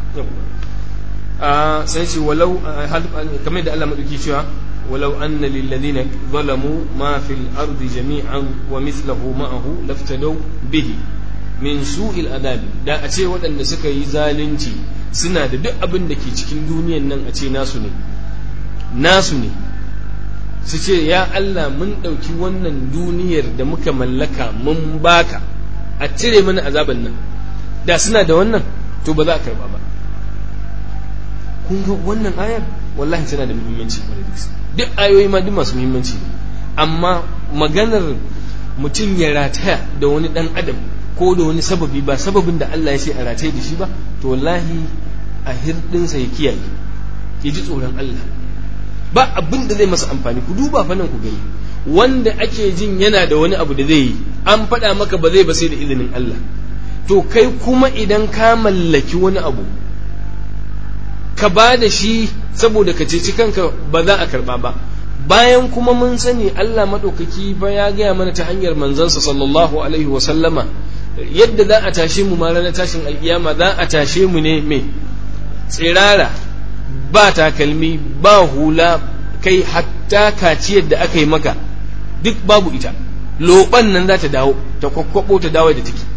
a sai ce walau kamar da Allah madauki cewa walau anna lil ladina zalamu ma fil ardi jami'an wa mithluhu ma'ahu laftadaw bihi min su'il adabi da a ce waɗanda suka yi zalunci suna da duk abin da ke cikin duniyan nan a ce nasu ne nasu ne su ce ya Allah mun ɗauki wannan duniyar da muka mallaka mun baka a cire mana azaban nan da suna da wannan to ba za a karba ba kun ga wannan ayar wallahi tana da muhimmanci duk ayoyi ma duk masu muhimmanci amma maganar mutum ya rataya da wani dan adam ko da wani sababi ba sababin da Allah ya ce a rataye da shi ba to wallahi a hirɗinsa ya kiyaye ya ji tsoron Allah ba abin da zai masa amfani ku duba fa nan ku gani wanda ake jin yana da wani abu da zai yi an faɗa maka ba zai ba sai da izinin Allah to kai kuma idan ka mallaki wani abu ka ba da shi saboda ka ceci kanka ba za a karɓa ba bayan kuma mun sani Allah maɗaukaki ba ya gaya mana ta hanyar manzansa sallallahu alaihi wa sallama yadda za a tashe mu ma ranar tashin alkiyama za a tashe mu ne mai tsirara ba takalmi ba hula kai hatta kaciyar da aka yi maka duk babu ita loban nan za ta dawo ta kwakwabo ta dawo da take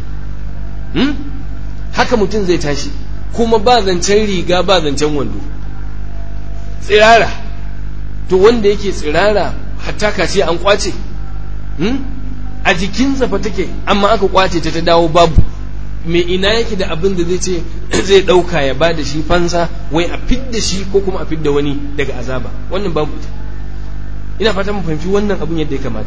haka mutum zai tashi kuma ba zancen riga ba zancen wando tsirara to wanda yake tsirara hatta kaciya an kwace a jikinsa fa take amma aka kwace ta ta dawo babu me ina yake da abin da zai ce zai ɗauka ya ba da shi fansa wai a fidda shi ko kuma a fidda wani daga azaba wannan babu ita ina fata mu fahimci wannan abin yadda ya kamata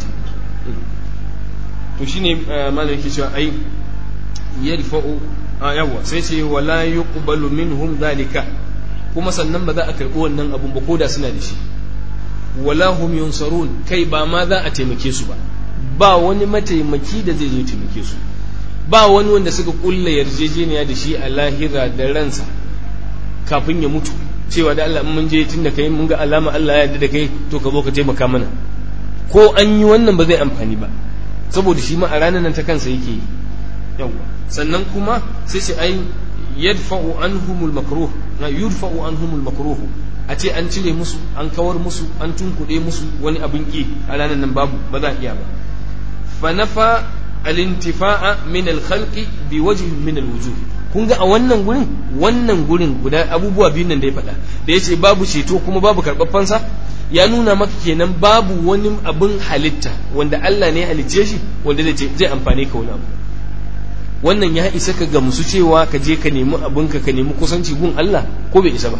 to shine malam yake cewa ai yadfa'u yawa sai ce wala yuqbalu minhum zalika kuma sannan ba za a karɓi wannan abun ba koda suna da shi wala hum yunsarun kai ba ma za a taimake su ba ba wani mataimaki da zai zo taimake su ba wani wanda suka kulla yarjejeniya da shi a lahira da ransa kafin ya mutu cewa da Allah mun je tun da kai mun ga alama Allah ya yarda da kai to ka zo ka taimaka mana ko an yi wannan ba zai amfani ba saboda shi ma a ranar nan ta kansa yake yi yawa sannan kuma sai sai ai yadfa'u anhumul makruh na yudfa'u anhumul makruh a ce an cire musu an kawar musu an tunkuɗe musu wani abin ki a ranar nan babu ba za a iya ba fa nafa al-intifa'a min al-khalqi bi wajhin min al-wujuh kun ga a wannan gurin wannan gurin guda abubuwa biyun nan da ya faɗa da ya ce babu ceto kuma babu karɓar fansa ya nuna maka kenan babu wani abin halitta wanda Allah ne ya halicce shi wanda zai zai amfane ka wani abu wannan ya isa ka gamsu cewa ka je ka nemi abinka ka nemi kusanci gun Allah ko bai isa ba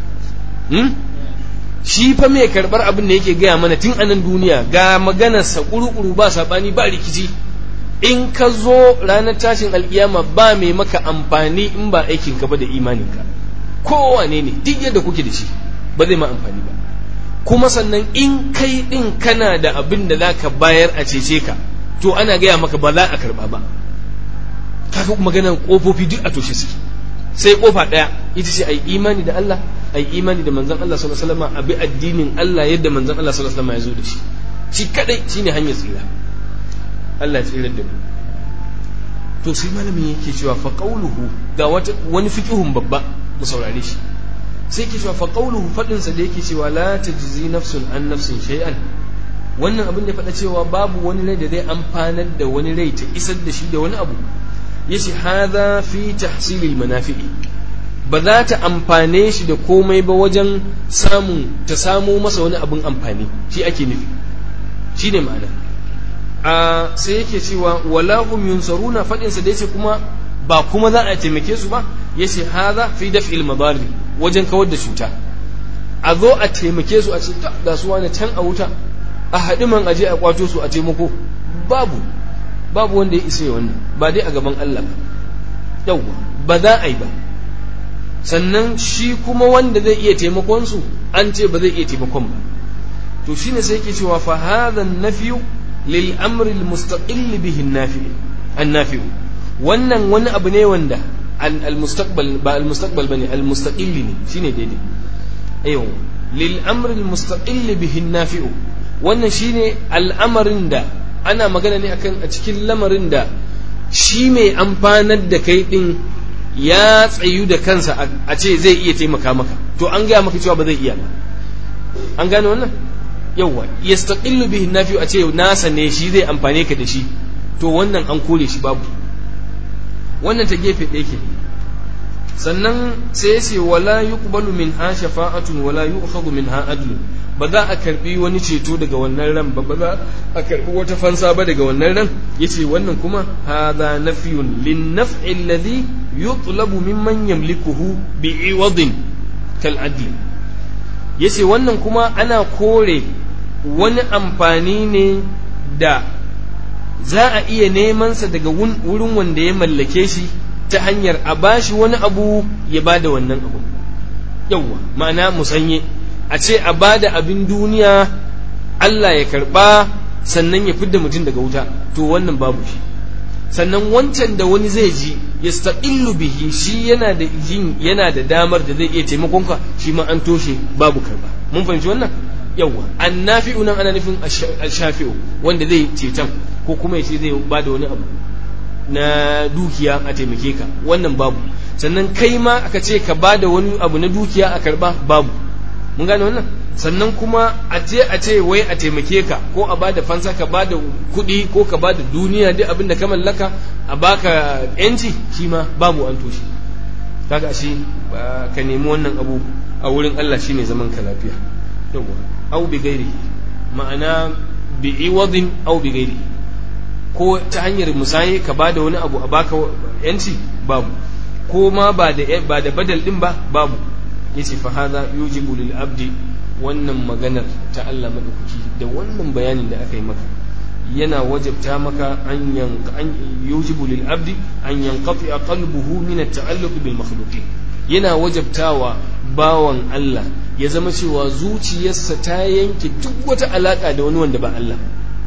shi fa mai karɓar abin da yake gaya mana tun anan duniya ga maganarsa ƙuru-ƙuru ba saɓani ba rikici in ka zo ranar tashin alkiyama ba mai maka amfani in ba aikinka ba da imaninka kowane ne duk yadda kuke da shi ba zai ma amfani ba kuma sannan in kai din kana da abin da za ka bayar a cece ka to ana gaya maka ba za a karba ba kaga maganar kofofi duk a toshe suke sai kofa ɗaya ita ce ai imani da Allah ai imani da manzon Allah sallallahu alaihi wasallam abi addinin Allah yadda manzon Allah sallallahu alaihi wasallam ya zo da shi shi kadai shine hanyar tsira Allah ya tsirar da mu to sai malamin yake cewa fa qawluhu ga wani fiqhun babba mu saurare shi sai yake cewa fa qawluhu fadin sa da yake cewa la tajzi nafsun an nafsin shay'an wannan abin da faɗa cewa babu wani rai da zai amfanar da wani rai ta isar da shi da wani abu yace hadha fi tahsilil manafi'i ba za ta amfane shi da komai ba wajen samun ta samo masa wani abin amfani shi ake nufi shi ne ma'ana a sai yake cewa wala hum yunsaruna fadin sa da yace kuma ba kuma za a taimake su ba yace haza fi daf'il madari wajen kawar da cuta a zo a taimake su a ce ga su wani can a wuta a haɗi man aje a kwato su a taimako babu babu wanda ya isa wannan ba dai a gaban Allah ba yawwa ba za a yi ba sannan shi kuma wanda zai iya taimakon su an ce ba zai iya taimakon ba to shine sai yake cewa fa hadha an-nafyu lil amri al-mustaqil bihi an-nafi wannan wani abu ne wanda al-mustaqbal ba al-mustaqbal bane al-mustaqil ne shine daidai ayo lil amri al-mustaqil bihi an-nafi wannan shine al'amarin da ana magana ne akan a cikin lamarin da shi mai amfanar da kai din ya tsayu da kansa a ce zai iya taimaka maka to an gaya maka cewa ba zai iya ba an gane wannan yawwa yastaqillu bihi nafi a ce nasa ne shi zai amfane ka da shi to wannan an kore shi babu wannan ta gefe ɗaya ke sannan sai ya ce wala yuqbalu minha shafa'atun wala yu'khadhu minha adlun ba za a karbi wani ceto daga wannan ran ba ba za a karbi wata fansa ba daga wannan ran yace wannan kuma hadha nafyun lin naf'i alladhi yutlabu mimman yamlikuhu bi'iwadin kal adl yace wannan kuma ana kore wani amfani ne da za a iya neman sa daga wurin wanda ya mallake shi ta hanyar a bashi wani abu ya bada wannan abu yawwa ma'ana musanye a ce a bada abin duniya Allah ya karba sannan ya fidda mutum daga wuta to wannan babu shi sannan wancan da wani zai ji ya staqillu bihi shi yana da jin yana da damar da zai iya taimakon ka shi ma an toshe babu karba mun fahimci wannan yawa annafi'u nan ana nufin ashafi'u wanda zai ceton ko kuma ya ce zai bada wani abu na dukiya a taimake ka wannan babu sannan kai ma aka ce ka bada wani abu na dukiya a karba babu mun gane wannan sannan kuma a je a ce wai a taimake ka ko a bada fansa ka bada kuɗi ko ka bada duniya duk abin da ka mallaka a baka yanci shi ma babu an toshe kaga ashe ka nemi wannan abu a wurin Allah shine zaman ka lafiya yawa au bi gairi ma'ana bi iwadin au bi gairi ko ta hanyar musaye ka bada wani abu a baka yanci babu ko ma ba da ba da badal din ba babu yace fa hadha yujibu lil abdi wannan maganar ta Allah madaukaki da wannan bayanin da aka yi maka yana wajabta maka an yanka an yujibu lil abdi an yanqati qalbuhu min at-ta'alluq bil makhluqin yana wajabtawa bawan Allah ya zama cewa zuciyarsa ta yanke duk wata alaka da wani wanda ba Allah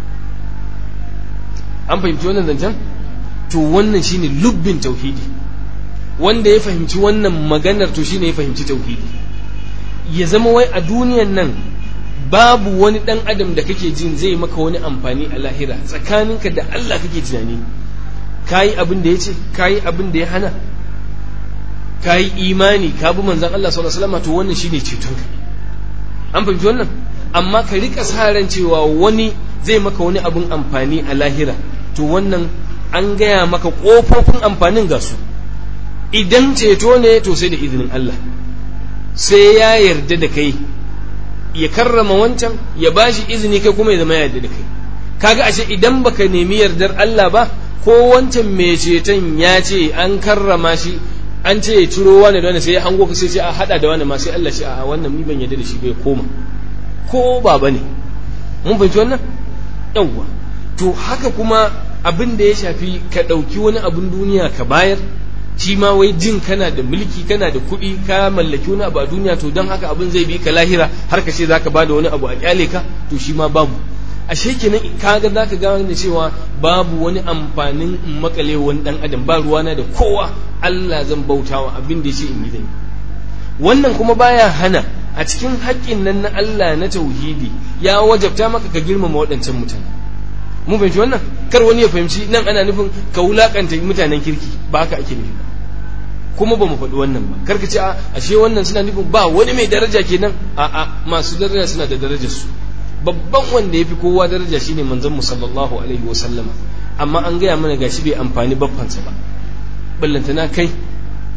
an fahimci wannan zancen to wannan shine lubbin tauhidi wanda ya fahimci wannan maganar to shine ya fahimci tauhidi ya zama wai a duniyan nan babu wani dan adam da kake jin zai maka wani amfani a lahira tsakaninka da Allah kake tunani kayi abin da ya ce kayi abin da ya hana kayi imani ka bi manzon Allah sallallahu alaihi wasallam to wannan shine cetonka an fahimci wannan amma ka rika sa ran cewa wani zai maka wani abin amfani a lahira to wannan an gaya maka kofofin amfanin ga su idan ceto ne to sai da izinin Allah sai ya yarda da kai ya karrama wancan ya bashi izini kai kuma ya zama yarda da kai kaga ashe idan baka nemi yardar Allah ba ko wancan mai ceton ya ce an karrama shi an ce ya ciro wani da wani sai ya hango ka sai ce a hada da wani ma sai Allah ce a wannan ni ban yarda da shi bai koma ko baba ne mun fahimci wannan yawwa to haka kuma abin da ya shafi ka ɗauki wani abin duniya ka bayar shi ma wai jin kana da mulki kana da kuɗi ka mallaki wani abu a duniya to don haka abin zai bi ka lahira har ka ce za ka bada wani abu a kyale ka to shi ma babu ashe kenan kaga za ka gane da cewa babu wani amfanin makale wani dan adam ba ruwana da kowa Allah zan bautawa abin da ya ce in yi zan wannan kuma baya hana a cikin haƙƙin nan na Allah na tauhidi ya wajabta maka ka girmama waɗancan mutane mun fahimci wannan kar wani ya fahimci nan ana nufin ka wulakanta mutanen kirki ba haka ake nufi kuma ba mu faɗi wannan ba kar ka ce a ashe wannan suna nufin ba wani mai daraja kenan a a masu daraja suna da darajar su babban wanda yafi kowa daraja shine manzon mu sallallahu alaihi wa sallama amma an gaya mana gashi bai amfani baffansa ba ballantana kai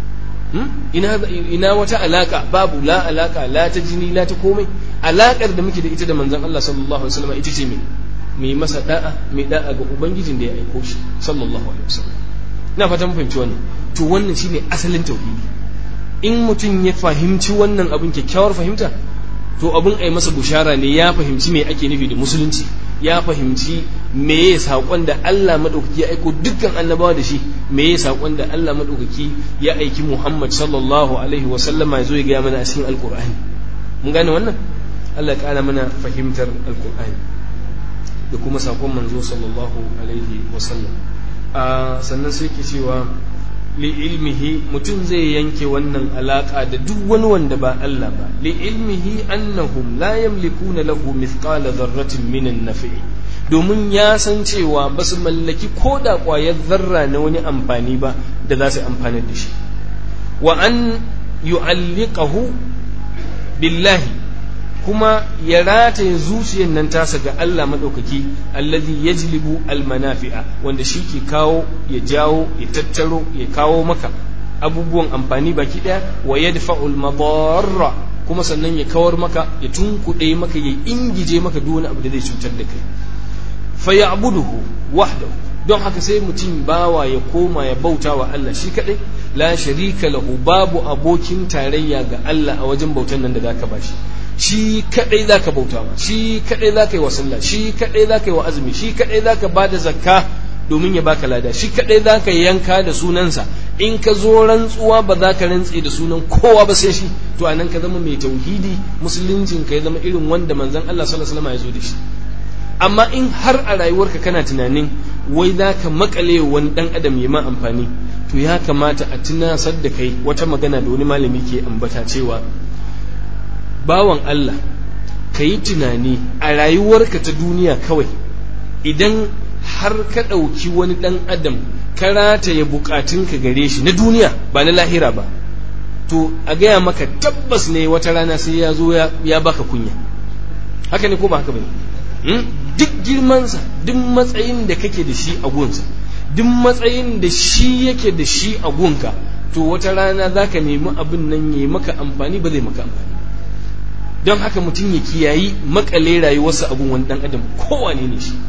ina ina wata alaka babu la alaka la ta jini la ta komai alakar da muke da ita da manzon Allah sallallahu alaihi wasallam ita ce me mai masa da'a mai da'a ga ubangijin da ya aiko shi sallallahu alaihi wasallam ina fata mun fahimci wannan to wannan shine asalin tauhidi in mutum ya fahimci wannan abin kyakkyawar fahimta to abin ai masa bushara ne ya fahimci me ake nufi da musulunci ya fahimci me ya saƙon da Allah maɗaukaki ya aiko dukkan annabawa da shi me ya saƙon da Allah maɗaukaki ya aiki Muhammad sallallahu alaihi wa sallama ya zo ya gaya mana a cikin alƙur'ani mun gane wannan Allah ya ƙara mana fahimtar alƙur'ani da kuma saƙon manzo sallallahu alaihi wa sallam sannan sai ke cewa li ilmihi mutum zai yanke wannan alaka da duk wani wanda ba Allah ba li ilmihi annahum la yamlikuna lahu mithqala dharratin min an-nafi domin ya san cewa ba su mallaki ko da ƙwayar zarra na wani amfani ba da za su amfana da shi wa an yu'alliqahu billahi kuma ya rataye zuciyar nan tasa ga Allah maɗaukaki allazi yajlibu almanafi'a wanda shi ke kawo ya jawo ya tattaro ya kawo maka abubuwan amfani baki ɗaya wa yadfa'ul madarra kuma sannan ya kawar maka ya tunkuɗe maka ya ingije maka duk wani abu da zai cutar da kai fa ya'buduhu wahdahu don haka sai mutum bawa ya koma ya bauta wa Allah shi kaɗai la sharika lahu babu abokin tarayya ga Allah a wajen bautan nan da zaka bashi shi kadai zaka bauta ma shi kadai zaka yi wa sallah shi kadai zaka yi wa azumi shi kadai zaka bada zakka domin ya baka lada shi kadai zaka yanka da sunansa in ka zo rantsuwa ba za ka rantse da sunan kowa ba sai shi to anan ka zama mai tauhidi musuluncin ka ya zama irin wanda manzon Allah sallallahu alaihi wasallam ya zo da shi amma in har a rayuwarka kana tunanin wai za ka makale wani dan adam ya ma amfani to ya kamata a tunasar da kai wata magana da wani malami ke ambata cewa bawan Allah ka yi tunani a rayuwarka ta duniya kawai idan har ka ɗauki wani ɗan adam ka rataye bukatunka gare shi na duniya ba na lahira ba to a gaya maka tabbas ne wata rana sai ya zo ya baka kunya haka ne ko ba haka ba duk girmansa duk matsayin da kake da shi a gunsa duk matsayin da shi yake da shi a gunka to wata rana za ka nemi abin nan ya maka amfani ba zai maka amfani don haka mutum ya kiyayi makale rayuwarsa abun wani dan adam kowane ne shi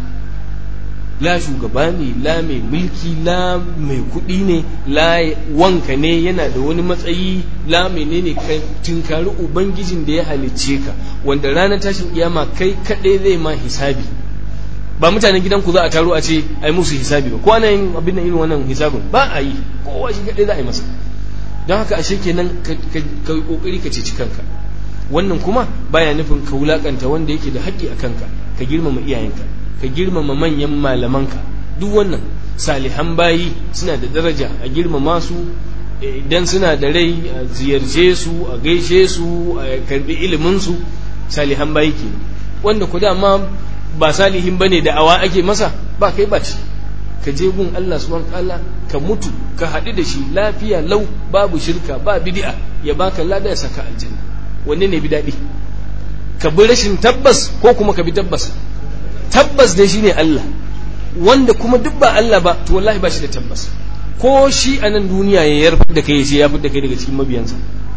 la shugaba ne la mai mulki la mai kuɗi ne la wanka ne yana da wani matsayi la menene ka tunkari ubangijin da ya halicce ka wanda ranar tashin kiyama kai kaɗai zai ma hisabi ba mutanen gidanku za a taro a ce a yi musu hisabi ba ko ana yin abin da irin wannan hisabin ba a yi kowa shi kaɗai za a yi masa don haka ashe kenan ka yi kokari ka ceci kanka wannan kuma baya nufin ka wulakanta wanda yake da haƙƙi a kanka ka girmama iyayenka ka girmama manyan malamanka duk wannan salihan bayi suna da daraja a girmama su idan suna da rai a ziyarce su a gaishe su a karbi ilimin su salihan bayi ke wanda ku dama ba salihin bane da awa ake masa ba kai ba ce ka je gun Allah subhanahu ta'ala ka mutu ka haɗu da shi lafiya lau babu shirka ba bid'a ya baka lada ya saka aljanna wanne ne bi daɗi ka bi rashin tabbas ko kuma ka bi tabbas tabbas dai shine Allah wanda kuma duk ba Allah ba to wallahi ba shi da tabbas ko shi a nan duniya ya yarfa da kai ya fi da kai daga cikin mabiyansa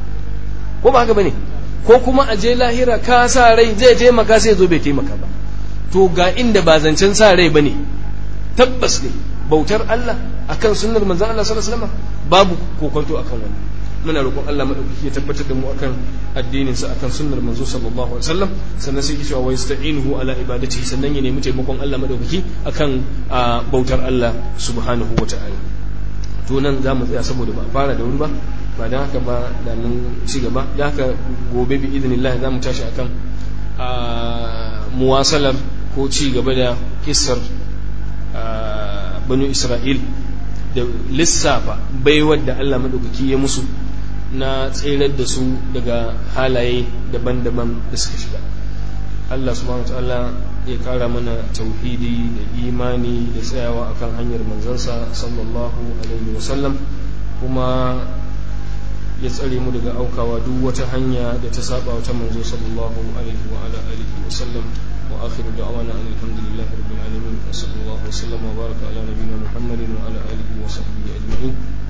ko ba haka bane ko kuma a je lahira ka sa rai zai taimaka sai zo bai taimaka ba to ga inda ba zancen sa rai bane tabbas ne bautar Allah akan sunnar manzon Allah sallallahu alaihi wasallam babu kokonto akan wannan muna roƙon Allah madaukaki ya tabbatar da mu akan addinin sa akan sunnar manzo sallallahu alaihi wasallam sannan sai ki cewa wa yasta'inuhu ala ibadatihi sannan ya nemi taimakon Allah madaukaki akan bautar Allah subhanahu wata'ala to nan za mu tsaya saboda ba a fara da wuri ba ba dan haka ba da mun ci gaba da haka gobe bi idnillah za mu tashi akan muwasalar ko ci gaba da kissar banu Isra'il da lissafa baiwar da Allah madaukaki ya musu na tserar da su daga halaye daban-daban da suka shiga Allah subhanahu ta'ala ya kara mana tauhidi da imani da tsayawa akan hanyar manzansa sallallahu alaihi wasallam kuma ya tsare mu daga aukawa duk wata hanya da ta saba wata manzo sallallahu alaihi wa ala alihi wasallam wa akhiru da'wana alhamdulillahi rabbil alamin wa sallallahu wa sallama wa baraka ala nabiyyina muhammadin wa ala alihi wa sahbihi ajma'in